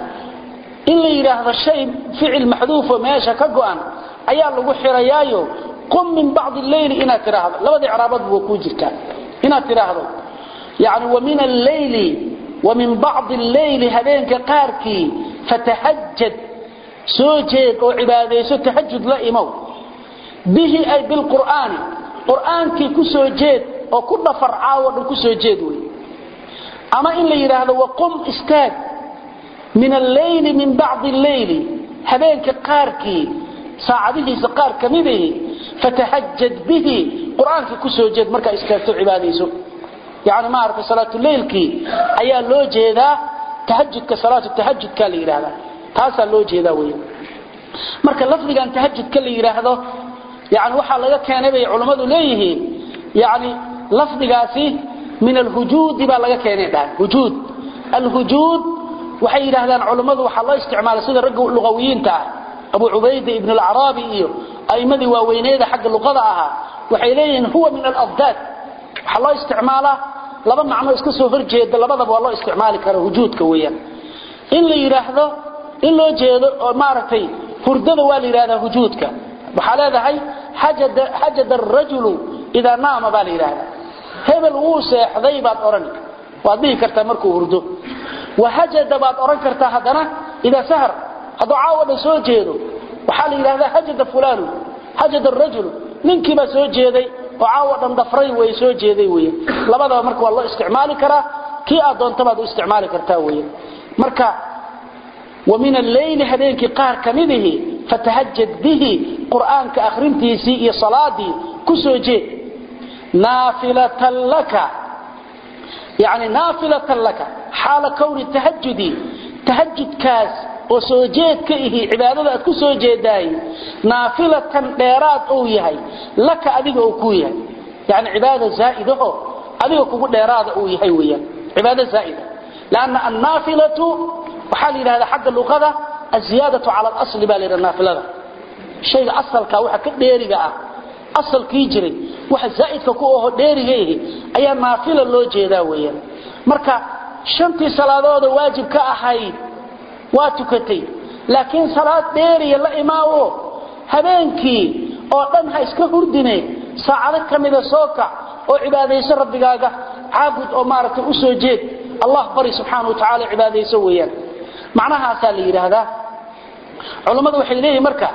in la yidhaahdo shay ficil maxduufo meesha ka go'an ayaa lagu xirayaayo qum min bacdi alleyli inaad tidhaahdo labada icraaboodba waa kuu jirtaa inaad tidhaahdo yani wa min alleyli wa min bacdi alleyli habeenka qaarkii fatahajad soo jeed oo cibaadayso tahajud la imow bihi ay bilqur'aani qur'aankii ku soo jeed oo ku dhafar caawo dhan ku soo jeed wey ama in la yidhaahdo waqum istaag min alleyli min bacdi alleyli habeenka qaarkii saacadihiisa qaar ka midahi fatahajad bihi qur'aankii ku soo jeed markaa istaagto cibaadayso yani maaragtay salaatuleylkii ayaa loo jeedaa tahajudka salaatu tahajudka la yidhaahdaa taasaa loo jeedaa wey marka lafdigan tahajudka la yidhaahdo yani waxaa laga keenay bay culammadu leeyihiin yani lafdigaasi min alhujuudi baa laga keenay dhahan hujuud alhujuud waxay yidhahdaan culammadu waxaa loo isticmaalay sida ragga luqawiyiinta ah abu cubayda ibn alacraabi iyo a'immadii waaweyneeda xagga luqada ahaa waxay leeyihiin huwa min alafdaad waxaa loo isticmaalaa laba macno iska soo horjeeda labadaba waa loo isticmaali kara hujuudka weeyaan in la yidhaahdo in loo jeedo oo maaragtay hurdada waa la yidhahdaa hujuudka waxaa leedahay xajada arajulu idaa naama baa la yidhaahdaa hebel wuu seexday baad odhani waad dhihi kartaa markuu hurdo wahajada baad odhan kartaa haddana idaa sahar hadduu caawo dhan soo jeedo waxaa la yidhahdaa hajada fulaanu hajada arajulu ninkiibaa soo jeeday oo caawo dhan dhafray way soo jeeday wey labadaba marka waa loo isticmaali karaa kii aad doontabaad u isticmaali kartaa wey marka wa min alleyli habeenkii qaar ka midihi fatahajad bihi qur'aanka akhrintiisii iyo salaadii ku soo jeed naafilatan laka yani naafilatan laka xaala kowni tahajudi tahajudkaas oo soo jeed ka ihi cibaadada aad ku soo jeedaay naafilatan dheeraad uu yahay laka adiga uu ku yahay yani cibaada zaaidaho adiga kugu dheeraada uu yahay weyaan cibaado zaaida lanna annaafilatu waxaa la yidhahdaa xagga luqada aziyaadatu cala alasli baa la yidhahda naafilada shayga asalka waxa ka dheeriga ah asalkii jiray waxa zaa'idka ku aho dheeriga ihi ayaa naafila loo jeedaa weeyaan marka shantii salaadooda waajib ka ahayd waa tukatay laakiin salaad dheeriya la imaawo habeenkii oo dhan ha iska hurdine saacado ka mida soo kac oo cibaadayso rabbigaaga caabud oo maaragtay u soo jeed allah bari subxaana wa tacaala cibaadayso weeyaan macnahaasaa la yidhaahdaa culammadu waxay leeyihin marka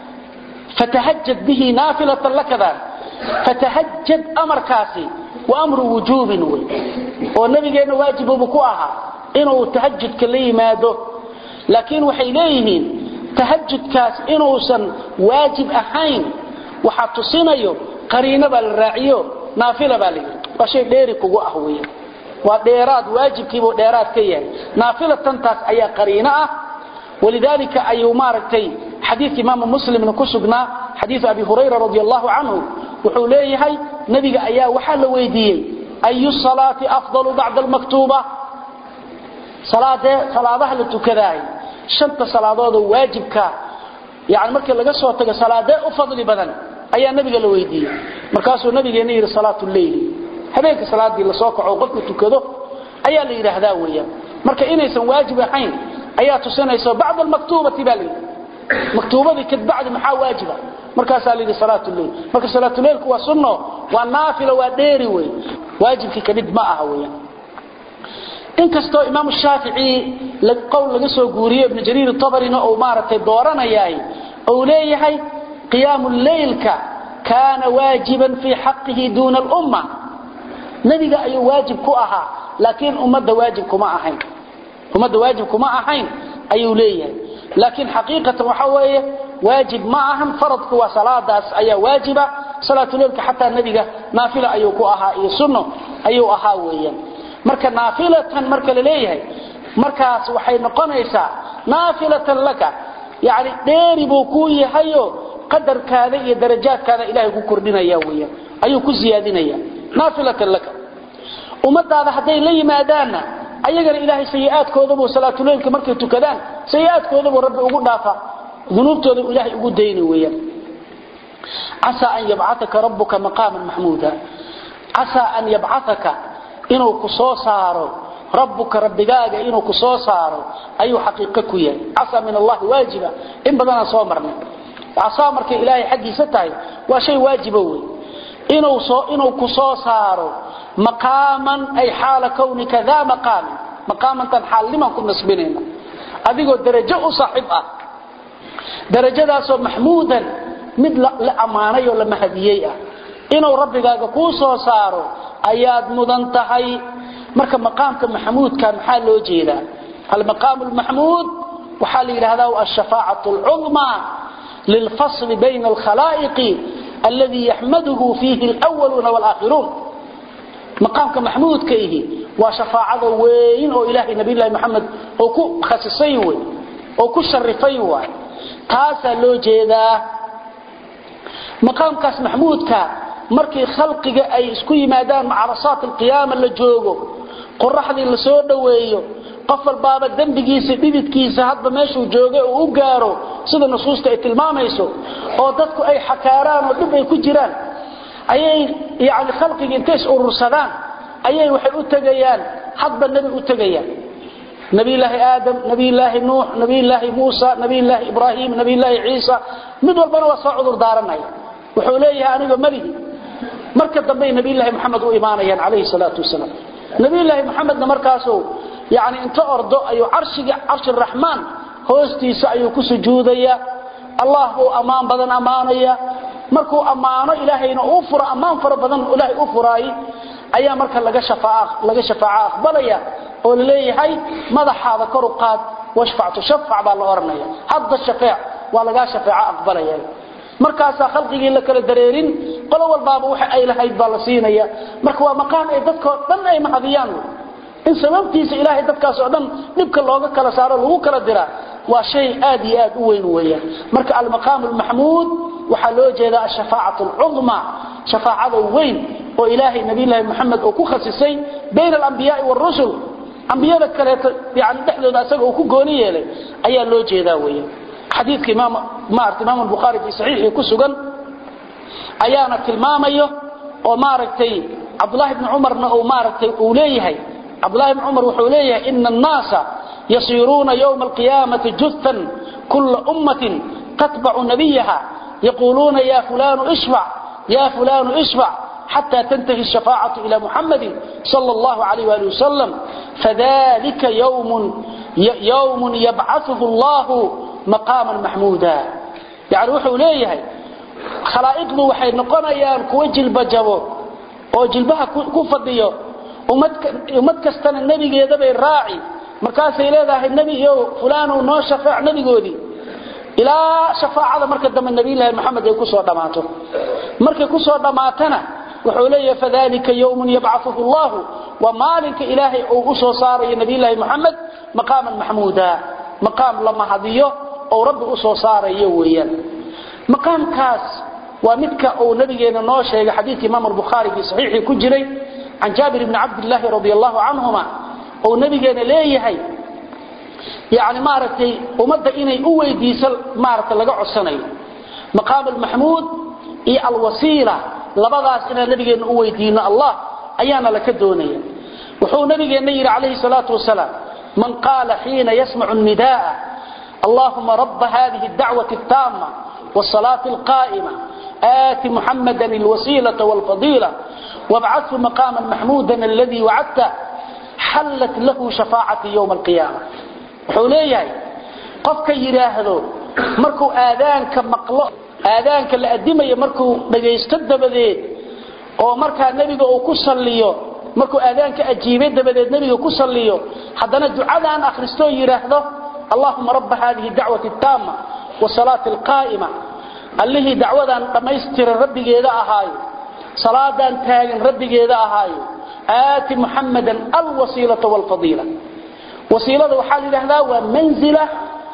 fatahajad bihi naafilatan lakadan fatahajad amarkaasi wa amru wujuubin wey oo nabigeenna waajibubu ku ahaa inuu tahajudka la yimaado laakiin waxay leeyihiin tahajudkaas inuusan waajib ahayn waxaa tusinayo qariino baa la raaciyo naafila baa la yidhi waa shay dheeri kugu ah weeyaan waa dheeraad waajibkiibuu dheeraad ka yahay naafilatan taas ayaa qariino ah walidaalika ayuu maaragtay xadiidka imaamu muslimna ku sugnaa xadiidu abi hurayra radi allahu canhu wuxuu leeyahay nebiga ayaa waxaa la weydiiyey ayu salaati afdalu bacda almaktuuba salaadee salaadaha la tukadaay shanta salaadoodoo waajibka yani markii laga soo tago salaadee u fadli badan ayaa nabiga la weydiiyey markaasuu nabigeena yidhi salaatu leyli habeenka salaadii lasoo kaco qofku tukado ayaa la yidhaahdaa weeyaan marka inaysan waajib ahayn ayaa tusinaysa bacda almaktuubati baa layidhi maktuubadii kadbacdi maxaa waajiba markaasaa layidhi salaatu leyl marka salaatuleylku waa sunno waa naafilo waa dheeri wey waajibkii kamid ma aha weeyaan inkastoo imaam shaafici qowl laga soo guuriyo ibn jariir tabarina uu maaragtay dooranayaay uu leeyahay qiyaamu leylka kaana waajiban fii xaqihi duuna alumma nebiga ayuu waajib ku ahaa laakiin ummadda waajib kuma ahayn ummadda waajib kuma ahayn ayuu leeyahay laakiin xaqiiqatan waxa weeye waajib ma ahan faradku waa salaadaas ayaa waajiba salaatuleylka xataa nebiga naafila ayuu ku ahaa iyo sunno ayuu ahaa weeyaan marka naafilatan marka la leeyahay markaas waxay noqonaysaa naafilatan laka yani dheeri buu kuu yahayo qadarkaada iyo darajaadkaada ilaahay ku kordhinaya weeyaan ayuu ku siyaadinaya naafilatan laka ummadaada hadday la yimaadaanna ayagana ilaahay sayi'aadkoodabuu salaatuleylka markay tukadaan sayi'aadkoodabuu rabbi ugu dhaafa dunuubtooda ilaahay ugu dayni weeyaan casaa an yabcataka rabbuka maqaaman maxmuuda casaa an yabcataka inuu ku soo saaro rabbuka rabbigaaga inuu ku soo saaro ayuu xaqiiqo ku yahay casaa min allahi waajiba in badanaan soo marnay casaa markay ilaahay xaggiisa tahay waa shay waajiba wey inuu soo inuu ku soo saaro maqaaman ay xaala kownika daa maqaamin maqaamantan xaalnimaan ku nasbinayna adigoo darajo u saaxiib ah darajadaasoo maxmuudan mid la ammaanay oo la mahadiyey ah inuu rabbigaaga kuu soo saaro ayaad mudan tahay marka maqaamka maxmuudka maxaa loo jeedaa almaqaamu lmaxmuud waxaa la yidhahdaa alshafaacatu alcudmaa lilfasli bayna alkhalaa'iqi alladii yaxmaduhu fiihi alwaluuna walaakhiruun maqaamka maxmuudka ihi waa shafaacada weyn oo ilaahay nabiylahi maxamed oo ku khasisay wey oo ku sharifay waay taasaa loo jeedaa maqaamkaas maxmuudka markii khalqiga ay isku yimaadaan macarasaat alqiyaama la joogo qoraxdii la soo dhoweeyo qof walbaaba dembigiisa dhididkiisa hadba meeshuu joogay uu u gaaro sida nusuusta ay tilmaamayso oo dadku ay xakaaraan oo dhib ay ku jiraan ayay yani khalqiga intay is urursadaan ayay waxay u tegayaan hadba nebi u tegayaan nabiyulaahi aadam nabiyulaahi nuux nabiyulaahi muusa nabiyulaahi ibraahim nabiyulaahi ciisa mid walbana waa soo cudur daaranaya wuxuu leeyahay aniga malihi marka dambe nabiyulaahi maxamed u imaanayaan calayhi salaatu wasalaam nabiyulaahi maxamedna markaasuu yani inta ordo ayuu carshiga carshi raxmaan hoostiisa ayuu ku sujuudaya allah buu ammaan badan ammaanaya markuu ammaano ilaahayna uu furo ammaan fara badan ilaahay u furaay ayaa marka laga shafaaca laga shafaaca aqbalaya oo leeyahay madaxaada kor u qaad washfactu shafac baa la oranaya hadda shafaac waa laga shafaaca aqbalaya markaasaa khalqigii la kala dareerin qolo walbaaba waxa ay lahayd baa la siinaya marka waa maqaan ay dadkoo dhan ay mahadiyaan in sababtiisa ilaahay dadkaas oo dhan dhibka looga kala saaro lagu kala diraa waa shay aad iyo aad u weyn weeyaan marka almaqaamu almaxmuud waxaa loo jeedaa ashafaacatu alcudma shafaacada weyn oo ilaahay nabiyullaahi maxamed uu ku khasisay bayna alambiyaai waarusul ambiyada kaleeto yani dhexdooda asaga uu ku gooni yeelay ayaa loo jeedaa weeyaan xadiidka imaam maarata imaam albukhaari fi saxiixii ku sugan ayaana tilmaamayo oo maaragtay cabdullahi ibni cumarna uu maaragtay uu leeyahay cabdullahi ibni cumar wuxuu leeyahay ina annaasa yasiiruuna yowma alqiyaamati juthan kula ummatin tatbacu nabiyaha yaquuluuna ya fulanu ishfac ya fulanu ishfac حتى تنتهي الشفاعة إلى محمد صلى الله عليه وآله وسلم فذلك يوم يوم يبعثه الله مقاما محمودا يعني وحو ليه خلائقه وحي نقنيان كوي جلب جبو oo jilbaha ku fadhiyo ummad kastana nabigeeda bay raaci markaasay leedahay nebi iyo fulaan noo shafaac nabigoodii ilaa shafaacada marka dambe nabiyullaahi maxamed ay ku soo dhammaato markay ku soo dhammaatana wuxuu leeyahay fadalika yawmun yab'athuhu Allah wa maalinka ilaahay uu u soo saarayo nabiyilaahi Muhammad maqaman mahmuuda maqam lama hadiyo oo rabbi u soo saarayo weeyaan maqamkaas waa midka uu nabigeena noo sheegay xadiidkii imaam al-bukhari fi sahihi ku jiray an jabir ibn abdullah radiyallahu anhuma oo nabigeena leeyahay yaani maartay umada inay u weydiisan maartay laga codsanayo maqam al-mahmud iyo al-wasila labadaas inaan nabigeena u weydiino allah ayaana la ka doonaya wuxuu nabigeena yiri calayhi salaatu wasalaam man qaala xiina yasmacu an-nidaa اللهم رب هذه الدعوة التامة والصلاة القائمة آت محمدا الوسيلة والفضيلة وابعثه مقاما محمودا الذي وعدته حلت له شفاعة يوم القيامة حوليه قفك يراهدو مركو آذانك مقلو آذانك لأدمي مركو نجيستد بديد oo marka nabiga uu ku saliyo markuu aadaanka ajiibay dabadeed nabiga ku saliyo hadana ducadaan akhristo yiraahdo اللهم رب هذه الدعوة التامة والصلاة القائمة اللي دعوة دميستر ربي جيدا أهاي صلاة تاغن ربي جيدا أهاي آت محمدا الوسيلة والفضيلة وسيلة وحال هذا ومنزلة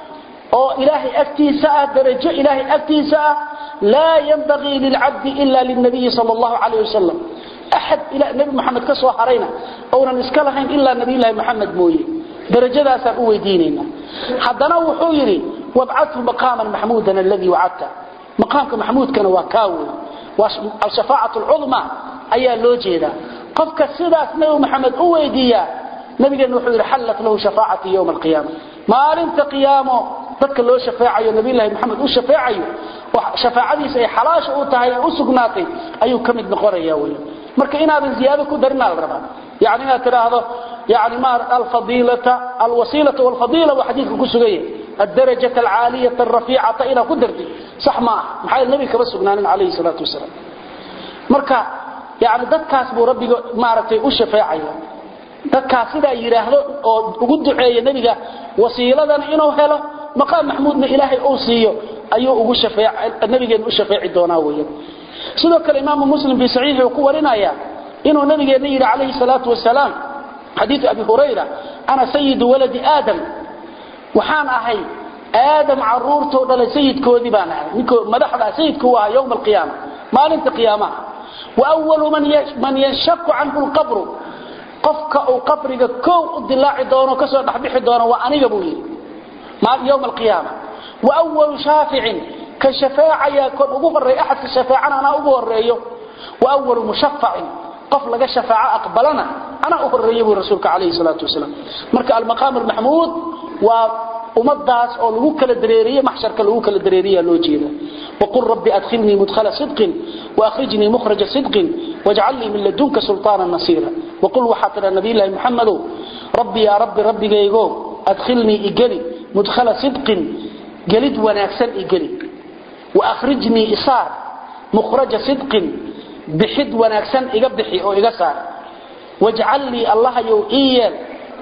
أو إلهي أكتيساء درجة إلهي أكتيساء لا ينبغي للعبد إلا للنبي صلى الله عليه وسلم أحد إلى نبي محمد كسوى حرينا أو نسكلهين إلا نبي الله محمد مويه درجadaasaan u weydiinayna haddana wuxuu yidhi wabcathu maqaaman maxmuudan aladii wacadta maqaamka maxmuudkana waa kaa wey waa alshafaacatu alcudma ayaa loo jeedaa qofka sidaas nabi maxamed u weydiiyaa nabigeena wuxuu yidhi xallat lahu shafaacati yowma alqiyaama maalinta qiyaamo dadka loo shafeecayo nabiyullaahi maxamed u shafeecayo shafaacadiisa ay xalaasha u tahay u sugnaatay ayuu ka mid noqonaya wey marka inaadan ziyaado ku darinaa la rabaa يعني ما تراهضه يعني ما الفضيلة الوسيلة والفضيلة وحديث كسوية الدرجة العالية الرفيعة إلى قدرتي صح ما محايا النبي كبس بنان عليه الصلاة والسلام مركا يعني دكاس بو ربي مارتي وشفاعي دكاس إذا يراهضه وقد دعي النبي وسيلة إنه هلا مقام محمود من إلهي أوصيه أيوه وشفاع النبي وشفاعي دوناوية سيدوك الإمام مسلم بصحيح وقوة لنا يا inuu nabigeena yiri calayhi salaatu wasalaam xadiiث abi hurayra ana sayyidu waladi aadam waxaan ahay aadam caruurtoo dhalay sayidkoodii baan ahay ninkoo madaxda sayidku waa yowma alqiyaama maalinta qiyaamaha wa awalu man yanshaku canhu lqabru qofka uu qabriga kow u dilaaci doono kasoo dhexbixi doono waa aniga buu yidhi yowma alqiyaama wa awalu shaaficin ka shafaacaya kon ugu horeeya axadka shafaacana anaa ugu horeeyo wa awalu mushafacin qof laga shafaaco aqbalana ana u horeeyay buu rasuulka calayhi salaatu wasalaam marka almaqaam almahmuud waa umadaas oo lagu kala dareeriyo maxsharka lagu kala dareeriyo loo jeeda وقل ربي أدخلني مدخل صدق وأخرجني مخرج صدق واجعل لي من لدنك سلطانا نصيرا وقل وحاتنا نبي الله محمد ربي يا ربي ربي جيغو أدخلني إقلي مدخل صدق قلد وناكسن إقلي وأخرجني إصار مخرج صدق bixid wanaagsan iga bixi oo iga saar wajcal lii allahayow ii yeel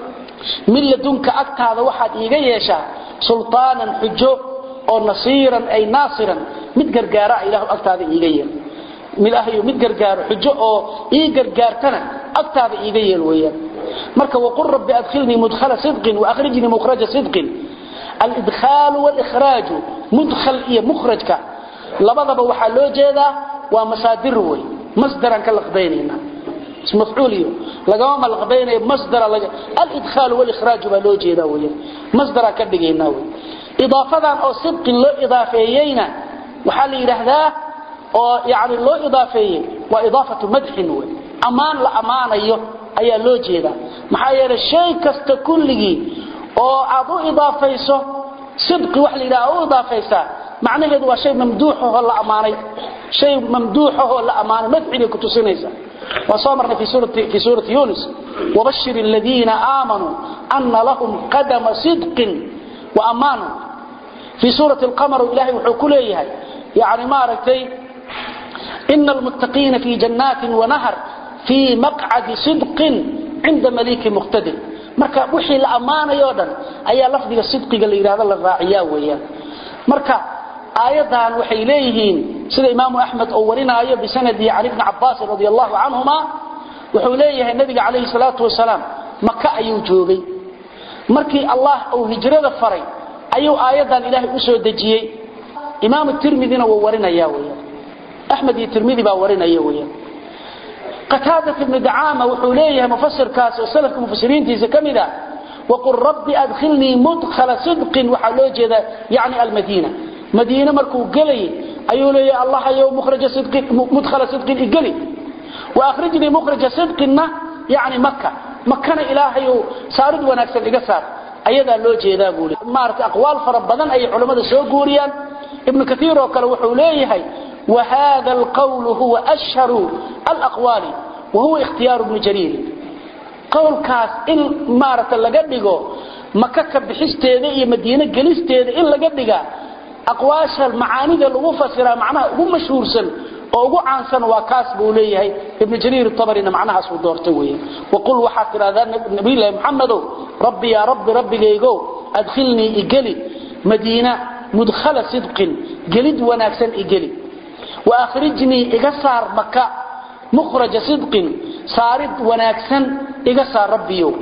min ladunka agtaada waxaad iiga yeeshaa sulطaanan xujo oo nasiiran ay naasiran mid gargaara ilah agtaada iiga yeel ilahayow mid gargaaro xujo oo ii gargaartana agtaada iiga yeel weeyaan marka waqul rabbi adkhilnii mudkhala sidqin waahrijnii mukhraja sidqin alidkhaalu walikhraaju mudkhal iyo mukhrajka labadaba waxaa loo jeedaa waa masaadir wey masdaran ka laqbaynayna mafcuuliyo lagama malqbaynayo masdara laga alidkhaal walikhraaj baa loo jeedaa weeyaan masdara ka dhigaynaa wey idaafadan oo sidqin loo idaafeeyeyna waxaa la yidhaahdaa oo yani loo idaafeeyey waa idaafatu madxin wey ammaan la ammaanayo ayaa loo jeedaa maxaa yeelay shay kasta kulligii oo aad u idaafayso sidqi wax la yidhaha u idaafaysaa macnaheedu waa shay mamduuxahoo la ammaanay shay mamduuxahoo la ammaanay madxigay ku tusinaysaa وصامرنا في سورة, في سورة يونس وبشر الذين آمنوا أن لهم قدم صدق وأمان في سورة القمر إلهي وحكوليها يعني ما ركتي إن المتقين في جنات ونهر في مقعد صدق عند مليك مقتدر marka wixii la amaanayo dhan ayaa lafdiga sidqiga la yiraahdo la raaciyaa weeyaan marka aayadan waxay leeyihiin sida imaamu axmed oo warinaayo bisanadihi cali bni cabaasin radi allahu canhuma wuxuu leeyahay nabiga calayhi salaatu wasalaam maka ayuu joogay markii allah uu hijrada faray ayuu aayaddan ilaahay u soo dejiyey imaamu tirmidina wuu warinaya weyan axmed iyo tirmidi baa warinaya weyan qataadat ibnu dacaama wuxuu leeyahay mufasirkaas oo salafka mufasiriintiisa ka mid a waqul rabbi adkhilnii mudkhala sidqin waxaa loo jeedaa yacni almadiina madiine markuu gelayay ayuu leeyahay allahayow mudkhala sidqin igeli waahrijnii mukhraja sidqinna yani maka makana ilaahayow saarid wanaagsan iga saar ayadaa loo jeedaa buu maarata aqwaal fara badan ayay culammada soo guuriyaan ibnu kaiir oo kale wuxuu leeyahay wahada alqawlu huwa ashharu alaqwaali wahuwa ikhtiyaaru bni jariir qowlkaas in maarata laga dhigo maka ka bixisteeda iyo madiine gelisteeda in laga dhiga aqwaasha macaanida lagu fasiraa macnaha ugu mashhuursan oo ugu caansan waa kaas buu leeyahay ibnu jariir tabarina macnahaas uu doortay weeye waqul waxaad tidhahdaa nabiyullaahi maxamedow rabbi yaa rabbi rabbigaygow adkhilnii igeli madiina mudkhala sidqin gelid wanaagsan igeli waahrijnii iga saar maka mukhraja sidqin saarid wanaagsan iga saar rabbiyow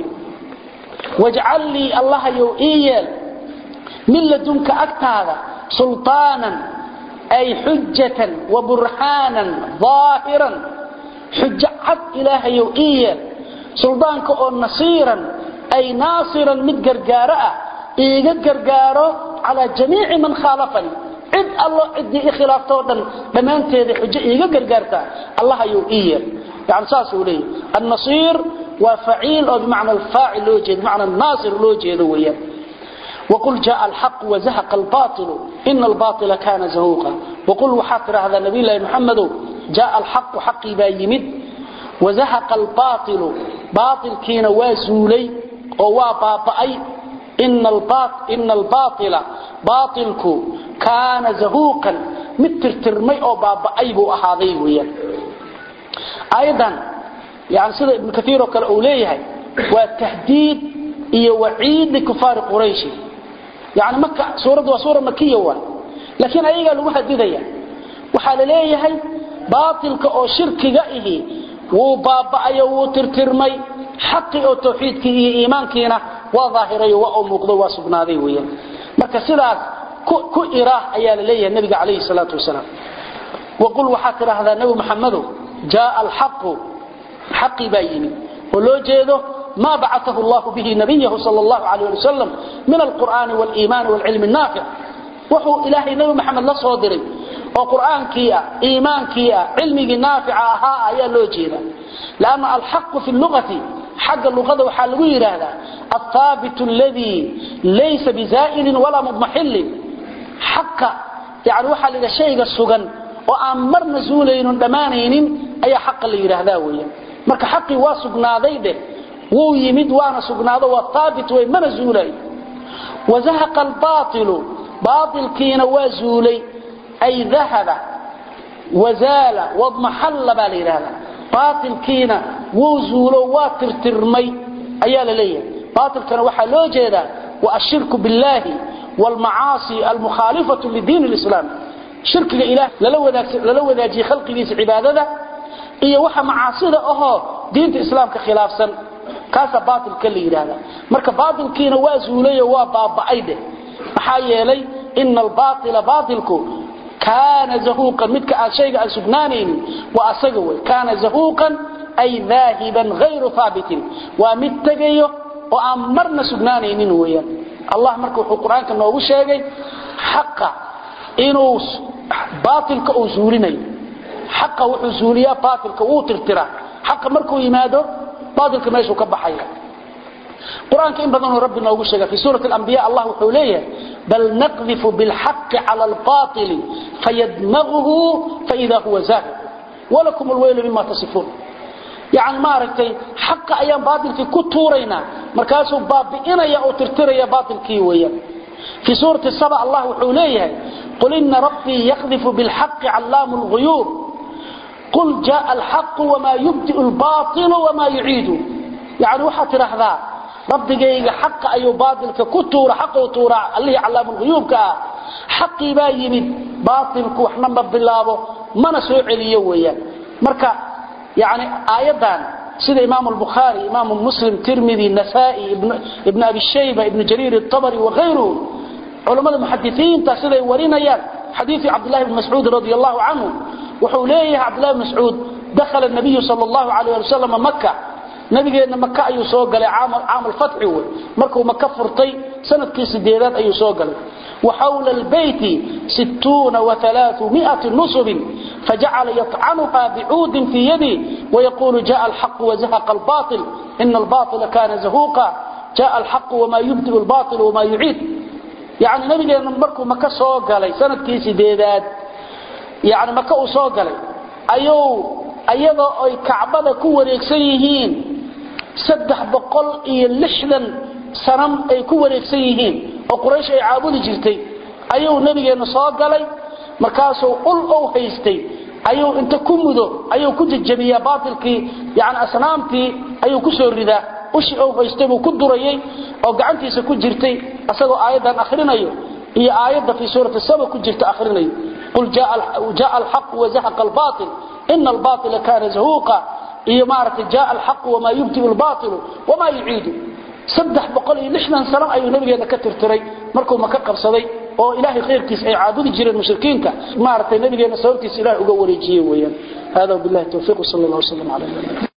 wajcal lii allahayow ii yeel min ladunka agtaada sulطaanan ay xujatan wa burhaanan aahiran xujo cad ilaahayow ii yeel suldaanka oo nasiiran ay naasiran mid gargaaro ah iiga gargaaro calaa jamiici man khaalafanii cid allo ciddii i khilaaftoo dhan dhammaanteeda xujo iiga gargaartaa allahayow ii yeel yani saasuu leeyahy annasiir waa faciil oo bimacna alfaacil loo jeedo bimacna naasir loo jeedo weeyaan وقل جاء الحق وزهق الباطل إن الباطل كان زهوقا وقل وحاطر هذا نبي الله محمد جاء الحق حقي بايمد وزهق الباطل باطل كين وازولي ووابابأي إن الباطل, إن الباطل باطلك كان زهوقا متر ترمي أو بابأي بو أحاضي ويا أيضا يعني سيدة ابن كثير وكال أوليه والتهديد إيا وعيد لكفار قريش يعني مكة سورة وسورة مكية واحد لكن أيها لو هددية وحال ليهي باطلك أو شركك إيه وبابعي وترترمي حقي أو توحيدك إيه إيمانكينا وظاهري وأمقضي وسبناذي ويا مكة سلاس كو إراه أيها لليه النبي عليه الصلاة والسلام وقل وحاكر هذا النبي محمد جاء الحق حقي بايني ولو جيده ما بعثه الله به نبيه صلى الله عليه وسلم من القرآن والإيمان والعلم النافع وحو إلهي نبي محمد لا صادري وقرآن كيا إيمان كيا علمي نافع ها يا لوجينا لأن الحق في اللغة حق اللغة وحال هذا الثابت الذي ليس بزائل ولا مضمحل حق يعني وحال إذا شيء السجن وأمر نزولين دمانين أي حق اللي يرهذا ويا marka xaqi waa sugnaaday de wuu yimid waana sugnaado waa taabit way mana zuulay wazahaqa albaatilu baatilkiina waa zuulay ay dahaba wazaala wadmaxalla baa la yidhahdaa baatilkiina wuu zuulo waa tirtirmay ayaa la leeyahay baatilkana waxaa loo jeedaa wa ashirku billaahi waalmacaasi almukhaalifatu lidiin lislaam shirkiga ilaah lala wadaajiyey khalqigiisa cibaadada iyo waxa macaasida ahoo diinta islaamka khilaafsan kaasa baatilka la yidhaahda marka baatilkiina waa zuulayo waa baaba'ay dheh maxaa yeelay ina albaaila baatilku kaana zahuuqan midka aan shayga aan sugnaanaynin waa asaga wey kaana zahuuqan ay daahiban hayru haabitin waa mid tegayo oo aan marna sugnaanaynin weeyaan allah marka wuxuu qur-aanka noogu sheegay xaqa inuu baatilka uu zuulinayo xaqa wuxuu zuuliyaa baatilka wuu tirtiraa xaqa markuu yimaado baatilka meeshuu ka baxaya qur-aanka in badanuu rabbi noogu sheega fi suurati alambiya allah wuxuu leeyahay bal naqdifu bilxaqi cala albaatili fayadmaguhu faida huwa zaahir walakum alweylu mima tasifuun yani maaragtay xaqa ayaan baatilkii ku tuuraynaa markaasuu baabi'inaya oo tirtiraya baatilkii weeyaan في سورة السبع الله وحوليه قل إن ربي يقذف بالحق علام الغيوب قل جاء الحق وما يبدئ الباطل وما يعيد يعني وحط رحضا ربي جاي حق أي باطل ككتور حق وطور اللي علام الغيوب كا xaqii baa yimid baatilku waxna ma bilaabo mana soo celiyo weeyaan marka yani aayadan sida imaam al-bukhari imaam muslim tirmidhi nasa'i ibn ibn abi shayba ibn jarir at-tabari wa ghayruhu culimada muhaddithiinta siday warinayaan xadiisi abdullah ibn mas'ud radiyallahu anhu wuxuu leeyahay abdullah ibn mas'ud dakhala an-nabiy sallallahu alayhi wa sallam makkah nabigeena makka ayuu soo galay aam al-fath way markuu makka furtay sanadkii sideedaad ayuu soo galay وحول البيت ستون وثلاثمائة نصب فجعل يطعنها بعود في يدي ويقول جاء الحق وزهق الباطل إن الباطل كان زهوقا جاء الحق وما يبدئ الباطل وما يعيد يعني نبي مركو مكة سوق علي سنة كيسي ديداد يعني مكة سوق علي أيو أيضا أي كعبة كو ريكسيهين سدح بقل إيه لحدا سنم أي كو ريكسيهين oo quraysh ay caabudi jirtay ayuu nabigeena soo galay markaasuu ul oo haystay ayuu inta ku mudo ayuu ku jajabiyaa baatilkii yani asnaamtii ayuu ku soo ridaa ushi oo haystay buu ku durayay oo gacantiisa ku jirtay asagoo aayadan akhrinayo iyo aayadda fi suurati saba ku jirta akhrinayo qul jaa alxaq wazahaqa albaatil ina albaatila kaana zahuuqa iyo maaragtay jaa alxaq wamaa yubdiu albaatilu wamaa yuciidu saddex boqol iyo lixdan sano ayuu nabigeena ka tirtiray markuu maka qabsaday oo ilaahay khayrkiisa ay caabudi jireen mushrikiinta maaragtay nabigeena sababtiisa ilaahay uga wareejiyey weeyaan hada billahi tawfiiq sallallahu alayhi wa sallam